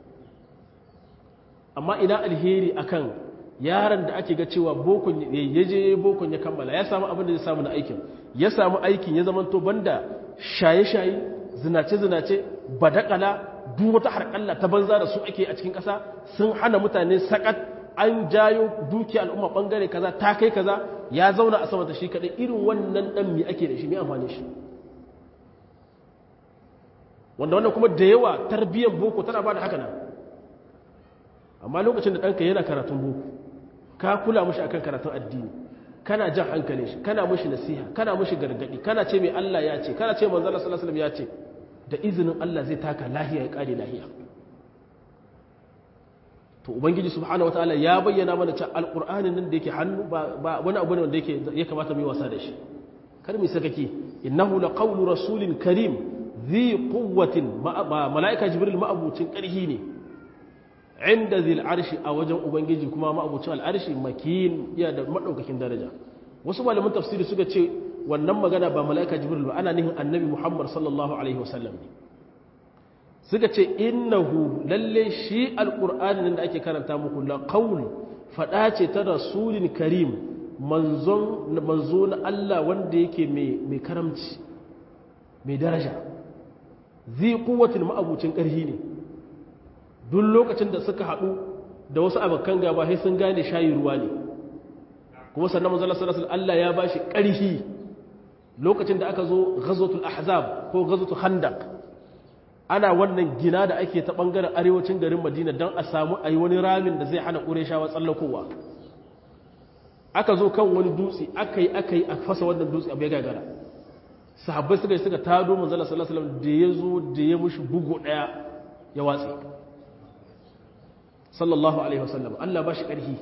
Speaker 1: amma ina alheri akan yaron da ake ga cewa bokon ya je bokon ya kammala ya samu abin da ya samu na aikin ya samu aikin ya zamanto banda shaye-shaye zinace-zinace badakala duk wata harkalla ta banza da su ake a cikin ƙasa sun hana mutane sakat an jayo dukiya al'umma bangare kaza ta kai kaza ya zauna a sama ta shi kaɗai irin wannan ɗan mi ake da shi mai amfani shi wanda wannan kuma da yawa tarbiyyar boko tana ba da haka nan amma lokacin da ɗanka yana karatun boko ka kula mashi akan karatun addini kana jan hankalin shi kana mashi nasiha kana mashi gargadi kana ce mai Allah ya ce kana ce manzo Allah sallallahu alaihi wasallam ya ce da izinin Allah zai taka lahiya ya kare lahiya to ubangiji subhanahu wataala ya bayyana mana cewa alqur'anin nan da yake hannu ba wani abu ne wanda yake ya kamata mu yi wasa da shi kar mu sakaki innahu laqawlu rasulin karim dhi quwwatin malaika jibril ma'abucin karhi ne inda zil arshi a wajen ubangiji kuma ma'abucin al'arshi makin iya da madaukakin daraja wasu malaman tafsiri suka ce wannan magana ba mala'ika jibril ba ana nihin annabi muhammad sallallahu alaihi wasallam ne suka ce innahu lalle shi alqur'ani da ake karanta muku la qaul fada ce ta rasulin karim manzon manzo na Allah wanda yake mai mai karamci mai daraja zai quwwatin ma'abucin karhi ne duk lokacin da suka haɗu da wasu abokan gaba sai sun gane shayi ruwa ne kuma sannan manzo Allah sallallahu alaihi Allah ya bashi ƙarfi lokacin da aka zo ghazwatul ahzab ko ghazwatul khandaq ana wannan gina da ake ta bangaren arewacin garin Madina dan a samu ayi wani ramin da zai hana Qurayshawa tsallakowa aka zo kan wani dutse akai akai a fasa wannan dutse abu ya gagara sahabbai suka suka tado manzo Allah sallallahu alaihi wasallam da yazo da ya mushi bugu daya ya watsi sallallahu alaihi wasallam Allah ba shi ƙarfi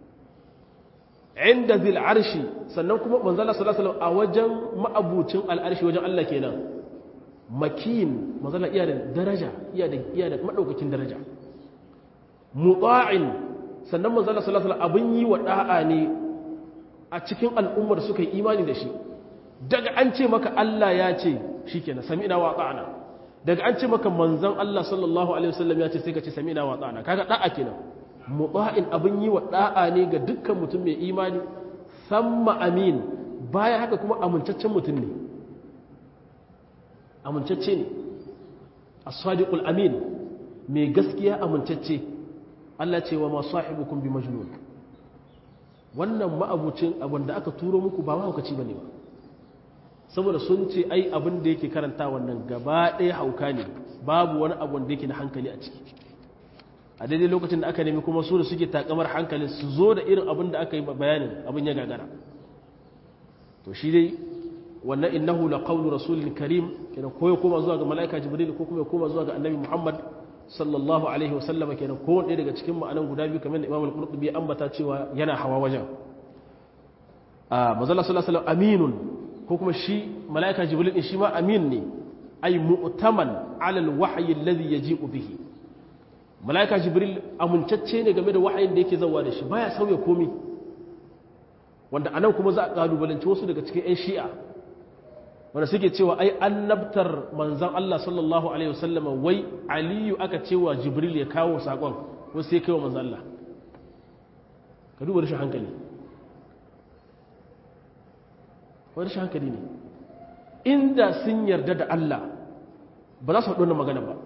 Speaker 1: inda zil arshi sannan kuma manzala sallallahu alaihi a wajen ma'abucin al'arshi wajen Allah kenan makin manzala iya da daraja iya da iya da madaukakin daraja muta'in sannan manzala sallallahu alaihi abin yi wa da'a ne a cikin al'ummar suka yi imani da shi daga an ce maka Allah ya ce shikenan sami'na wa ta'ana daga an ce maka manzan Allah sallallahu Alaihi wasallam ya ce sai ka ce sami na wa ɗana kaga ɗa'a kenan mutsa'in abin yi wa ɗa'a ne ga dukkan mutum mai imani samma amin baya haka kuma amincaccen mutum ne amincacce ne as-sadiqul amin mai gaskiya amincacce Allah ce wa ma sahibukum bi majnun wannan ma'abucin abin da aka turo muku ba mahaukaci bane ba saboda sun ce ai abin da yake karanta wannan gaba ɗaya hauka ne babu wani abu da yake na hankali a ciki a daidai lokacin da aka nemi kuma su da suke takamar hankali su zo da irin abin da aka yi bayanin abin ya gagara to shi dai wannan innahu la qawlu rasulin karim kenan ko ya koma zuwa ga malaika jibril ko kuma ya koma zuwa ga annabi muhammad sallallahu alaihi wa sallama kenan ko wanda daga cikin ma'anan guda biyu kamar da imam al-qurtubi ya ambata cewa yana hawa wajen a manzala sallallahu alaihi wasallam aminun ko kuma shi mala'ika jibril din shi ma amin ne ay mu'taman ala alwahyi alladhi yaji'u bihi mala'ika jibril amincacce ne game da wahayin da yake zawa da shi baya sauya komai wanda anan kuma za a kalubalanci wasu daga cikin 'yan shi'a wanda suke cewa ai annabtar manzon Allah sallallahu alaihi wasallam wai aliyu aka cewa jibril ya kawo sakon wasu sai kai wa manzon Allah ka duba rashin hankali wani shi hankali ne inda sun yarda da Allah ba za su haɗu wannan magana ba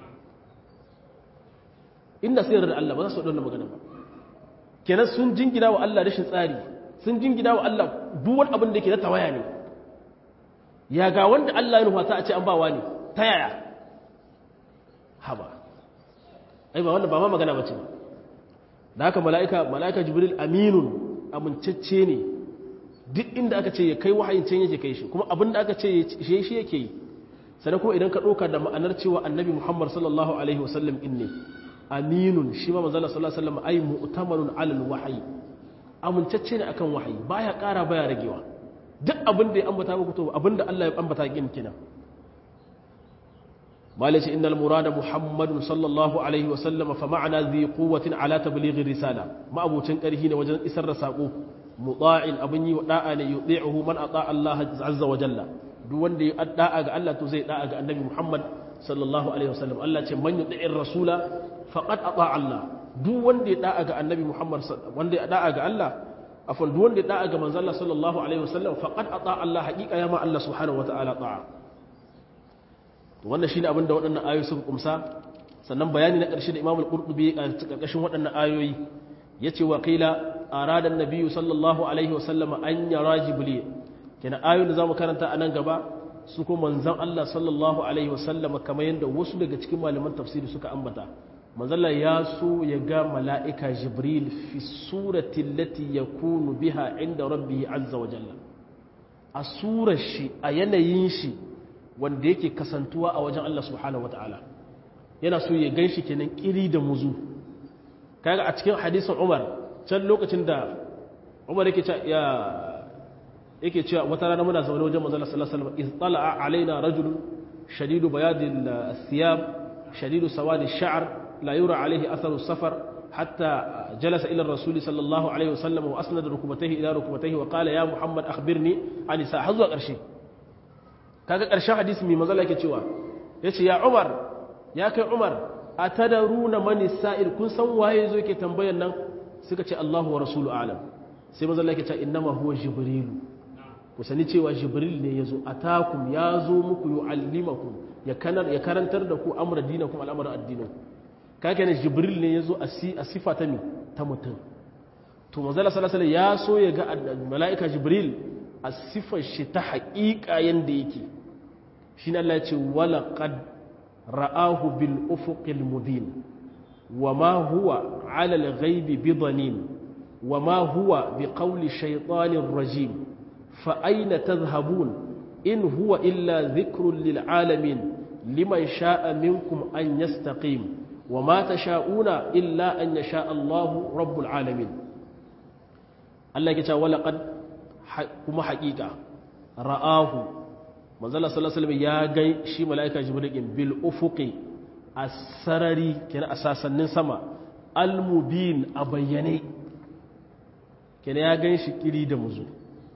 Speaker 1: inda sun yarda da Allah ba za su haɗu wannan magana ba kenan sun jingina wa Allah rashin tsari sun jingina wa Allah duwan abin da ke na tawaya ne ya ga wanda Allah ya nufa ta a ce an bawa ne ta yaya haba ai ba wannan ba ma magana bace ba da haka mala'ika mala'ika jibril aminun amincacce ne duk inda aka ce ya kai wahayin can yake kai shi kuma abin da aka ce shi shi yake yi sannan kuma idan ka ɗauka da ma'anar cewa annabi muhammad sallallahu alaihi wasallam in ne aminun shi ma manzala sallallahu alaihi wasallam ai mu'tamanun alal wahayi amincacce ne akan wahayi baya ƙara baya ragewa duk abin da ya ambata muku to abin da Allah ya ambata kin kina malaci innal murada muhammadun sallallahu alaihi wasallam fa ma'ana dhi quwwatin ala tablighi risala ma abucin karhi ne wajen isar da sako muta'in abin yi wa da'a ne yuti'uhu man ata Allah azza wa jalla duk wanda ya da'a ga Allah to zai da'a ga annabi Muhammad sallallahu alaihi wasallam Allah ce man yuti'ir rasula faqad ata Allah duk wanda ya da'a ga annabi Muhammad wanda ya da'a ga Allah afan duk wanda ya da'a ga manzo Allah sallallahu alaihi wasallam faqad ata Allah haqiqa ya ma Allah subhanahu wataala ta'a to wannan shine abin da waɗannan ayoyi suka kumsa sannan bayani na ƙarshe da Imam al-Qurtubi a ƙarƙashin waɗannan ayoyi yace wa qila arada an-nabiy sallallahu alaihi wasallam an yara jibril kenan ayoyin da zamu karanta a nan gaba su ko manzon Allah sallallahu alaihi wasallam kamar yadda wasu daga cikin malaman tafsiri suka ambata manzon Allah ya so ya ga mala'ika jibril fi surati allati yakunu biha inda rabbih azza wa jalla a surar shi a yanayin shi wanda yake kasantuwa a wajen Allah subhanahu wataala yana so ya ganshi kenan kiri da muzu kaga a cikin hadisin Umar can lokacin da Umar yake ya yake cewa wata rana muna zaune wajen manzon sallallahu alaihi wasallam iz tala'a alaina rajul shadidu bayadil thiyab shadidu sawadi sha'r la yura alaihi atharu safar hatta jalasa ila ar-rasul sallallahu alaihi wasallam wa asnada rukbatayhi ila rukbatayhi wa qala ya muhammad akhbirni an sa har zuwa karshe kaga karshen hadisi mai manzon yake cewa yace ya umar ya kai umar atadaruna man sa'il kun san waye zo yake tambayan nan suka ce Allahu wa rasulu a'lam sai manzon yake cewa innama huwa jibrilu ku sani cewa jibril ne ya zo a takum ya zo muku yi allimakum ya karantar da ku amur dinakum al'amur addinin kake ne jibril ne ya zo a sifa ta mi ta mutum to mazala salasala ya so ya ga mala'ika jibril a sifar shi ta haƙiƙa yadda yake shi na Allah ce walaƙad ra'ahu bil ufuqil mubin wa ma huwa alal ghaibi bidanin wa ma huwa bi qawli shaytanir rajim فأين تذهبون إن هو إلا ذكر للعالمين لمن شاء منكم أن يستقيم وما تشاءون إلا أن يشاء الله رب العالمين الله يقول ولقد كما حقيقة رآه manzala sallallahu alaihi ya gai shi mala'ika jibril bil ufuqi as-sarari kenan a sasannin sama al-mubin a bayyane kenan ya gan shi kiri da muzu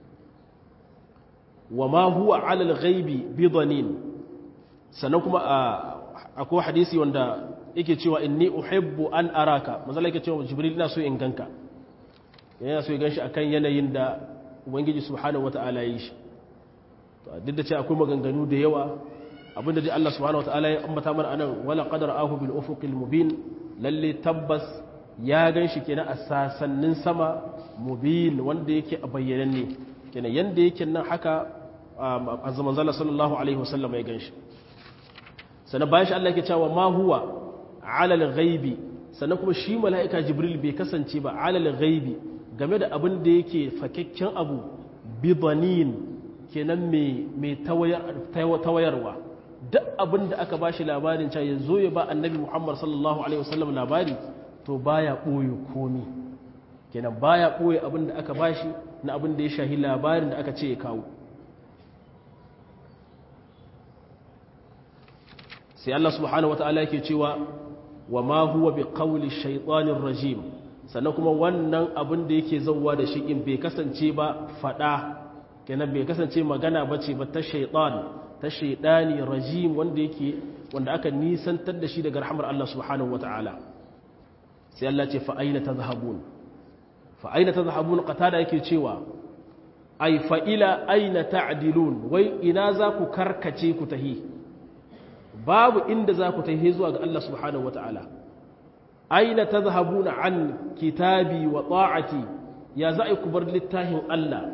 Speaker 1: wa ma huwa alal ghaibi bidanin sannan kuma akwai hadisi wanda yake cewa inni uhibbu an araka manzo yake cewa jibril ina so in ganka yana so ya ganshi akan yanayin da ubangiji subhanahu wataala yi shi to duk da cewa akwai maganganu da yawa abinda dai Allah subhanahu wataala ya ambata mana anan wala qadara ahu bil ufuqil mubin lalle tabbas ya ganshi kenan a sasannin sama mubin wanda yake a bayyananne kenan yanda yake nan haka a zaman zala sallallahu alaihi wasallam ya ganshi sannan bayan shi Allah yake cewa ma huwa alal ghaibi sannan kuma shi mala'ika jibril bai kasance ba alal ghaibi game da abin da yake fakakken abu bidanin kenan mai tawayarwa duk abin da aka bashi labarin cewa ya zo ya ba annabi muhammad sallallahu alaihi wasallam labari to baya ɓoye komi kenan baya ɓoye abin da aka bashi na abin da ya shahi labarin da aka ce ya kawo sai Allah subhanahu wata'ala yake cewa wa ma huwa bi qawli shaytanir rajim sannan kuma wannan abin da yake zauwa da shi in bai kasance ba fada kenan bai kasance magana bace ba ta shaytan ta shaydani rajim wanda yake wanda aka nisantar da shi daga rahmar Allah subhanahu wata'ala sai Allah ce fa aina tadhhabun fa aina tadhhabun qatada yake cewa ai fa ila aina ta'dilun wai ina za ku karkace ku tahi babu inda za ku tahi zuwa ga Allah subhanahu wata'ala aina tadhhabuna an kitabi wa ta'ati ya za ku bar littafin Allah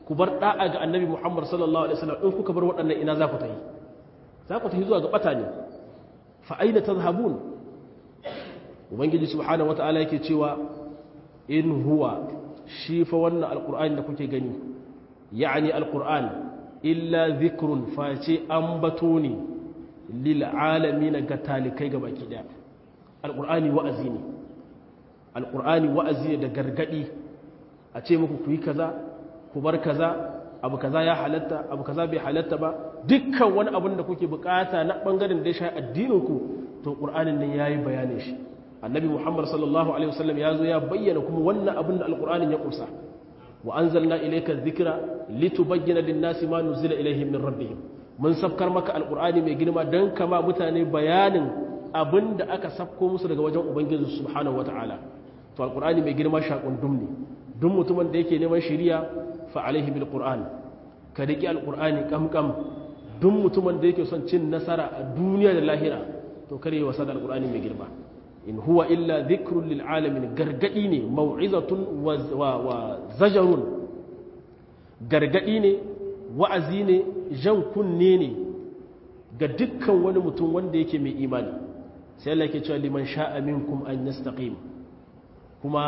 Speaker 1: ku bar da'a ga annabi Muhammad sallallahu alaihi wasallam in kuka bar waɗannan ina za ku tafi za ku tafi zuwa ga bata ne fa aina tadhhabun ubangiji subhanahu wataala yake cewa in huwa shi fa wannan alqur'ani da kuke gani yani alqur'an illa dhikrun fa ce ambato ne lil alamin ga talikai ga baki daya alqur'ani wa'azi ne alqur'ani wa'azi ne da gargadi a ce muku ku yi kaza ku bar kaza abu kaza ya halatta abu kaza bai halatta ba dukkan wani abin da kuke bukata na bangaren da ya shafi addininku to qur'anin nan yayi bayanin shi annabi muhammad sallallahu alaihi wasallam ya zo ya bayyana kuma wannan abin da alqur'anin ya kusa wa anzalna ilayka dhikra litubayyana lin-nasi ma nuzila ilayhim min rabbihim mun sabkar maka alqur'ani mai girma dan kama mutane bayanin abin da aka sabko musu daga wajen ubangiji subhanahu wataala to alqur'ani mai girma shakundum ne duk mutumin da yake neman shiriya fa alaihi bil qur'an ka riki alqur'ani kamkam duk mutumin da yake son cin nasara a duniya da lahira to kare wasa da alqur'ani mai girma in huwa illa dhikrun lil alamin gargadi ne mau'izatun wa zajarun gargadi ne wa'azi ne jan kunne ne ga dukkan wani mutum wanda yake mai imani sai Allah yake cewa liman sha'a minkum an yastaqim kuma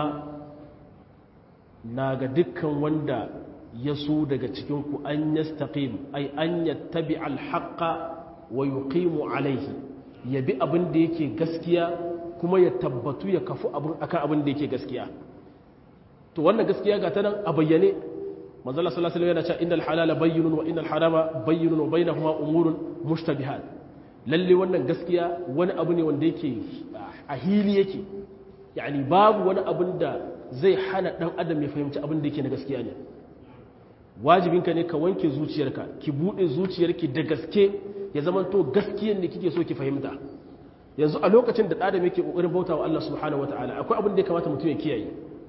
Speaker 1: na ga dukkan wanda ya so daga cikinku an yastaqim ay an yattabi alhaqqa wa yuqimu alaihi ya bi abin da yake gaskiya kuma ya tabbatu ya kafu abin akan abin da yake gaskiya to wannan gaskiya ga ta nan a bayyane manzo Allah sallallahu alaihi wasallam yana cewa innal halala bayyinun wa innal harama bayyinun wa bainahuma umurun mushtabihat lalle wannan gaskiya wani abu ne wanda yake a hili yake yani babu wani abin da zai hana ɗan adam ya fahimci abin da yake na gaskiya ne wajibinka ne ka wanke zuciyarka ki buɗe zuciyarki da gaske ya zama to gaskiyar ne kike so ki fahimta yanzu a lokacin da ɗadam yake ƙoƙarin bauta wa Allah subhanahu wataala akwai abin da ya kamata mutum ya kiyaye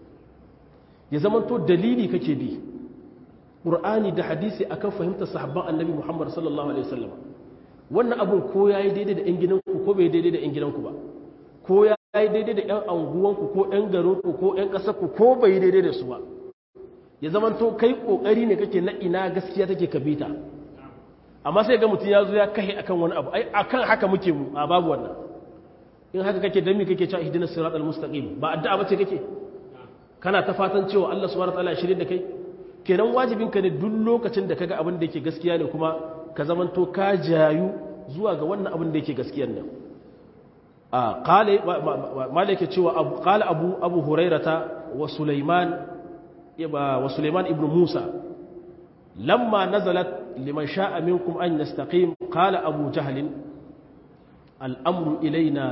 Speaker 1: ya zama to dalili kake bi ƙur'ani da hadisi akan fahimtar sahabban annabi muhammad sallallahu alaihi wasallam wannan abin ko yayi daidai da 'yan gidanku ko bai daidai da 'yan gidanku ba ko ya yi daidai da 'yan anguwanku ko 'yan garinku ko 'yan ƙasarku ko bai daidai da su ba ya zama to kai ƙoƙari ne kake na ina gaskiya take kabita amma sai ga mutum ya zo ya kahe akan wani abu ai akan haka muke mu a babu wannan in haka kake dami kake cewa ihdinas siratal mustaqim ba addu'a bace kake kana ta fatan cewa Allah subhanahu wataala ya shirye da kai kenan wajibin ka ne duk lokacin da kaga abin da yake gaskiya ne kuma ka zamanto ka jayu zuwa ga wannan abin da yake gaskiyar nan قال مالك cewa قال ابو ابو هريره وسليمان وسليمان ابن موسى لما نزلت لمن شاء منكم ان يستقيم قال ابو جهل الامر الينا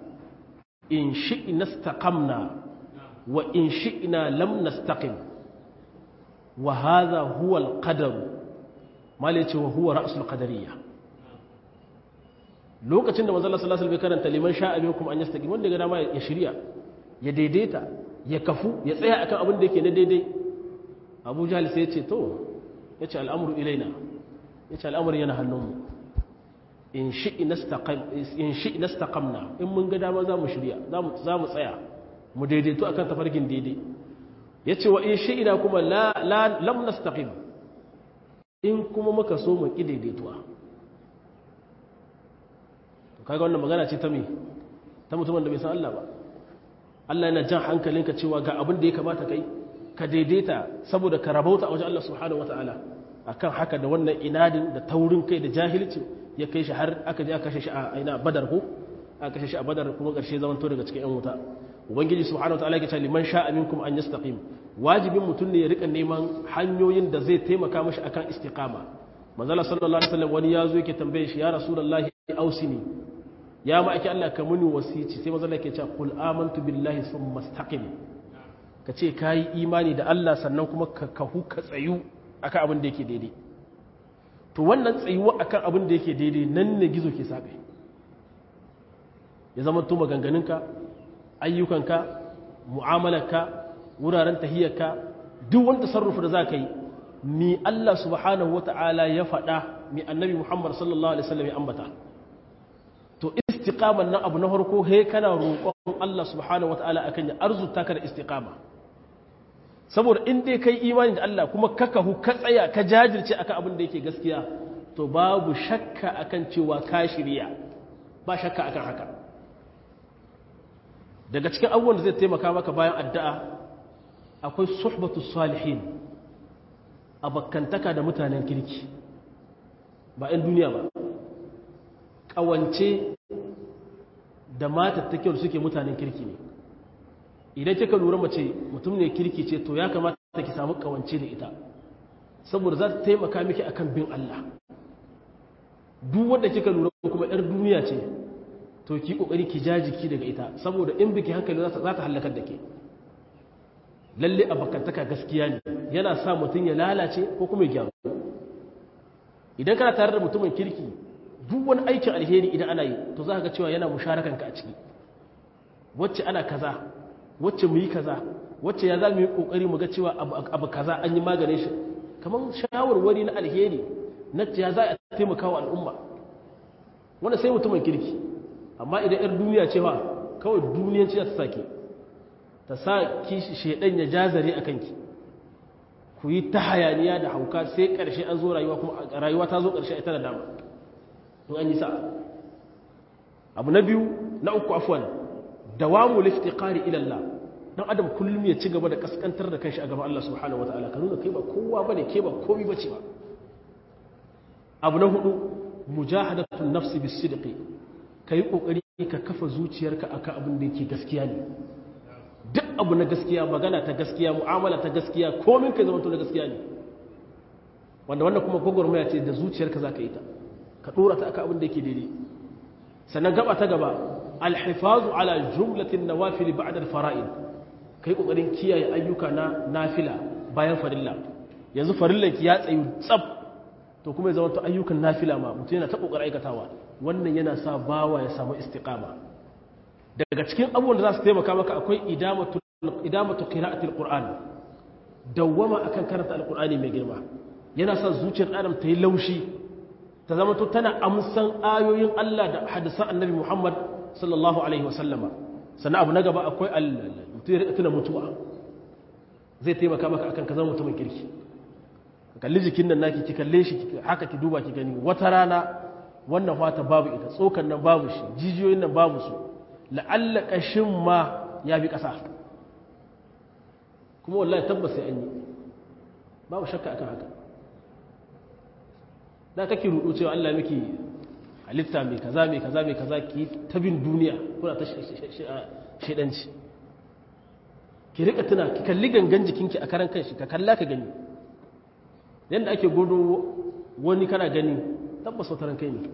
Speaker 1: ان شئنا استقمنا وان شئنا لم نستقم وهذا هو القدر مالك وهو راس القدريه lokacin da manzala sallallahu alaihi karanta liman sha'a minkum an yastaqim wanda ga dama ya shirya ya daidaita ya kafu ya tsaya akan abin da yake na daidai Abu Jahl sai ya ce to yace al'amru ilaina yace al'amru yana hannunmu in shi'i nastaqim in shi'i nastaqamna in mun ga dama za mu shirya za mu tsaya mu daidaito akan tafarkin daidai yace wa in shi'ina kuma la lam nastaqim in kuma muka so mu ki daidaituwa kaga wannan magana ce ta me ta mutumin da bai san Allah ba Allah yana jan hankalinka cewa ga abin da ya kamata kai ka daidaita saboda ka rabauta a wajen Allah subhanahu wataala akan haka da wannan inadin da taurin kai da jahilci ya kai shi har aka je aka kashe shi a ina badar ko aka kashe shi a badar kuma karshe zaman to daga cikin yan wuta ubangiji subhanahu wataala yake cewa liman sha'a minkum an yastaqim wajibin mutum ne ya rika neman hanyoyin da zai taimaka mashi akan istiqama manzala sallallahu alaihi wasallam wani yazo yake tambaye shi ya rasulullahi ausini ya ma ake Allah ka muni wasici sai manzala yake cewa qul amantu billahi thumma istaqim ka ce kayi imani da Allah sannan kuma ka kahu ka tsayu akan abin da yake daidai to wannan tsayuwa akan abin da yake daidai nan ne gizo ke sabe ya zama to maganganunka ayyukanka mu'amalarka wuraren tahiyyarka duk wani tasarrufu da za ka yi mi Allah subhanahu wata'ala ya faɗa mi annabi Muhammad sallallahu alaihi wasallam ya ambata to istiqaman nan abu na farko he kana roƙon Allah subhanahu wata'ala akan ya arzuta ka da istiqama saboda in dai kai imani da Allah kuma ka kahu ka tsaya ka jajirce akan abin da yake gaskiya to babu shakka akan cewa ka shirya ba shakka akan haka daga cikin abubuwan da zai taimaka maka bayan addu'a akwai suhbatu salihin abakantaka da mutanen kirki ba 'yan duniya ba ƙawance da matattakin suke mutanen kirki ne idan kika lura mace mutum ne kirki ce to ya kamata ki samu ƙawance da ita saboda za ta taimaka miki akan bin Allah duk wanda kika lura kuma 'yar duniya ce to ki kokari ki ja jiki daga ita saboda in biki hankali za ta halakar da ke lalle abakantaka gaskiya ne yana sa mutum ya lalace ko kuma ya gyaru idan kana tare da mutumin kirki duk wani aikin alheri idan ana yi to za ka ga cewa yana musharakanka a ciki wacce ana kaza wacce mu yi kaza wacce ya za mu yi kokari mu ga cewa abu kaza an yi maganin shi kamar shawarwari na alheri na ya za a taimaka wa al'umma wanda sai mutumin kirki amma idan 'yar duniya cewa kawai duniyan ce ta sake ta sa kishi shaidan ya jazare a kanki ku yi ta hayaniya da hauka sai ƙarshe an zo rayuwa kuma rayuwa ta zo ƙarshe ita da dama in an yi sa'a abu na biyu na uku afwan dawamu liftiqari ila Allah dan adam kullum ya ci gaba da kaskantar da kanshi a gaban Allah subhanahu wataala ka nuna kai ba kowa bane ke ba komai bace ba abu na hudu mujahadatun nafsi bisidqi kai kokari ka kafa zuciyarka akan abin da yake gaskiya ne duk abu na gaskiya magana ta gaskiya mu'amala ta gaskiya komin kai zama to na gaskiya ne wanda wannan kuma gwagwarmaya ce da zuciyarka za ka yi ta ka ɗora ta aka abin da yake daidai sannan gaba ta gaba alhifazu ala jumlatin nawafil ba'da al-fara'id kai kokarin kiyaye ayyuka na nafila bayan farilla yanzu farillan ki ya tsayu tsab to kuma ya zama to ayyukan nafila ma mutum yana ta kokarin aikatawa wannan yana sa bawa ya samu istiqama daga cikin abubuwan da za su taimaka maka akwai idamatu qira'atil qur'an dawwama akan karanta alqur'ani mai girma yana sa zuciyar adam ta yi laushi ta zama to tana amsan ayoyin Allah da hadisan annabi Muhammad sallallahu alaihi wasallama sannan abu na gaba akwai tuna mutuwa zai taimaka maka akan ka zama mutumin kirki ka kalli jikin nan naki ki kalle shi haka ki duba ki gani wata rana wannan fata babu ita tsokan nan babu shi jijiyoyin nan babu su la'alla kashin ma ya bi ƙasa kuma wallahi tabbas sai an yi babu shakka akan haka da kake rudu cewa Allah miki halitta mai kaza mai kaza mai kaza ki ta bin duniya kuna ta shedanci ki rika tuna ki kalli gangan jikinki a karan kanshi ka kalla ka gani yadda ake godo wani kana gani tabbas wata ran kai ne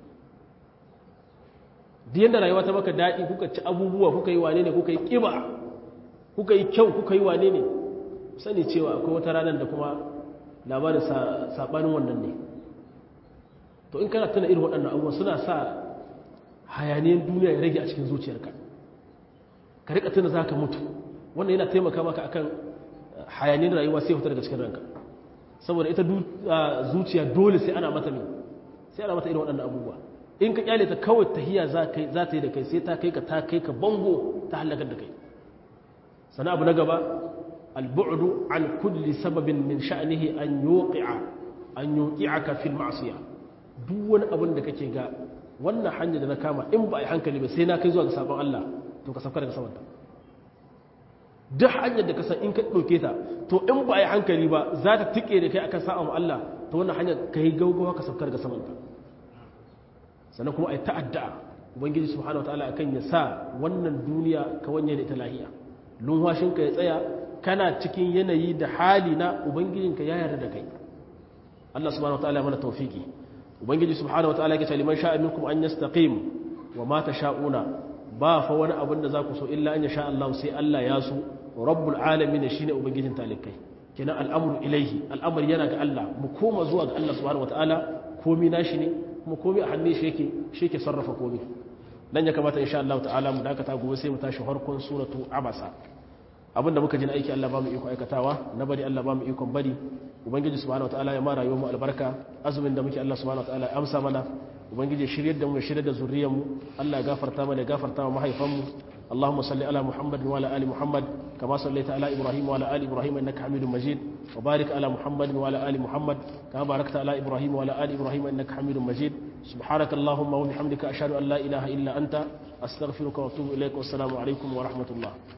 Speaker 1: duk yadda rayuwa ta maka daɗi kuka ci abubuwa kuka yi wane ne kuka yi ƙiba kuka yi kyau kuka yi wane ne sani cewa akwai wata ranar da kuma labarin saɓanin wannan ne to in kana tana irin waɗannan abubuwa suna sa hayaniyar duniya ya rage a cikin zuciyarka ka rika tuna za ka mutu wannan yana taimaka maka akan hayaniyar rayuwa sai fita daga cikin ranka saboda ita zuciya dole sai ana mata ne sai ana mata irin waɗannan abubuwa in ka kyale ta kawai tahiya za ta yi da kai sai ta kai ka ta kai ka bango ta halakar da kai sana abu na gaba albu'du an kulli sababin min sha'nihi an yuqi'a an yuqi'aka fil ma'siyah duk wani abin da kake ga wannan hanya da na kama in ba a yi hankali ba sai na kai zuwa ga sabon Allah to ka sauka daga samanta duk hanyar da ka san in ka ɗauke ta to in ba a yi hankali ba za ta tike da kai akan sa'an Allah to wannan hanyar ka yi gaugawa ka sauka daga samanta sannan kuma a yi ta'adda ubangiji subhanahu wataala akan ya sa wannan duniya ka wanye da ita lahiya lumhashinka ya tsaya kana cikin yanayi da hali na ubangijinka ya yarda da kai Allah subhanahu wataala mana tawfiki ubangiji subhanahu wataala yake ce liman sha'a minkum an yastaqim wa ma tasha'una ba fa wani abin da zaku so illa an yasha Allah sai Allah ya so rabbul alamin shine ubangijin talikai kenan al'amru ilaihi al'amari yana ga Allah mu koma zuwa ga Allah subhanahu wataala komai nashi ne kuma komai a hannun shi yake shi yake sarrafa komai dan ya kamata insha Allah ta'ala mu dakata gobe sai mu tashi harkon suratu abasa abinda muka ji na aiki Allah ba mu iko aikatawa na bari Allah ba mu ikon bari ubangiji subhanahu wataala ya ma rayuwar mu albarka azumin da muke Allah subhanahu wataala ya amsa mana ubangiji shiryar da mu ya shirya da zuriyar mu Allah ya gafarta mana ya gafarta wa mahaifan mu اللهم صل على محمد وعلى ال محمد كما صليت على ابراهيم وعلى ال ابراهيم انك حميد مجيد وبارك على محمد وعلى ال محمد كما باركت على ابراهيم وعلى ال ابراهيم انك حميد مجيد سبحانك اللهم وبحمدك اشهد ان لا اله الا انت استغفرك واتوب اليك والسلام عليكم ورحمه الله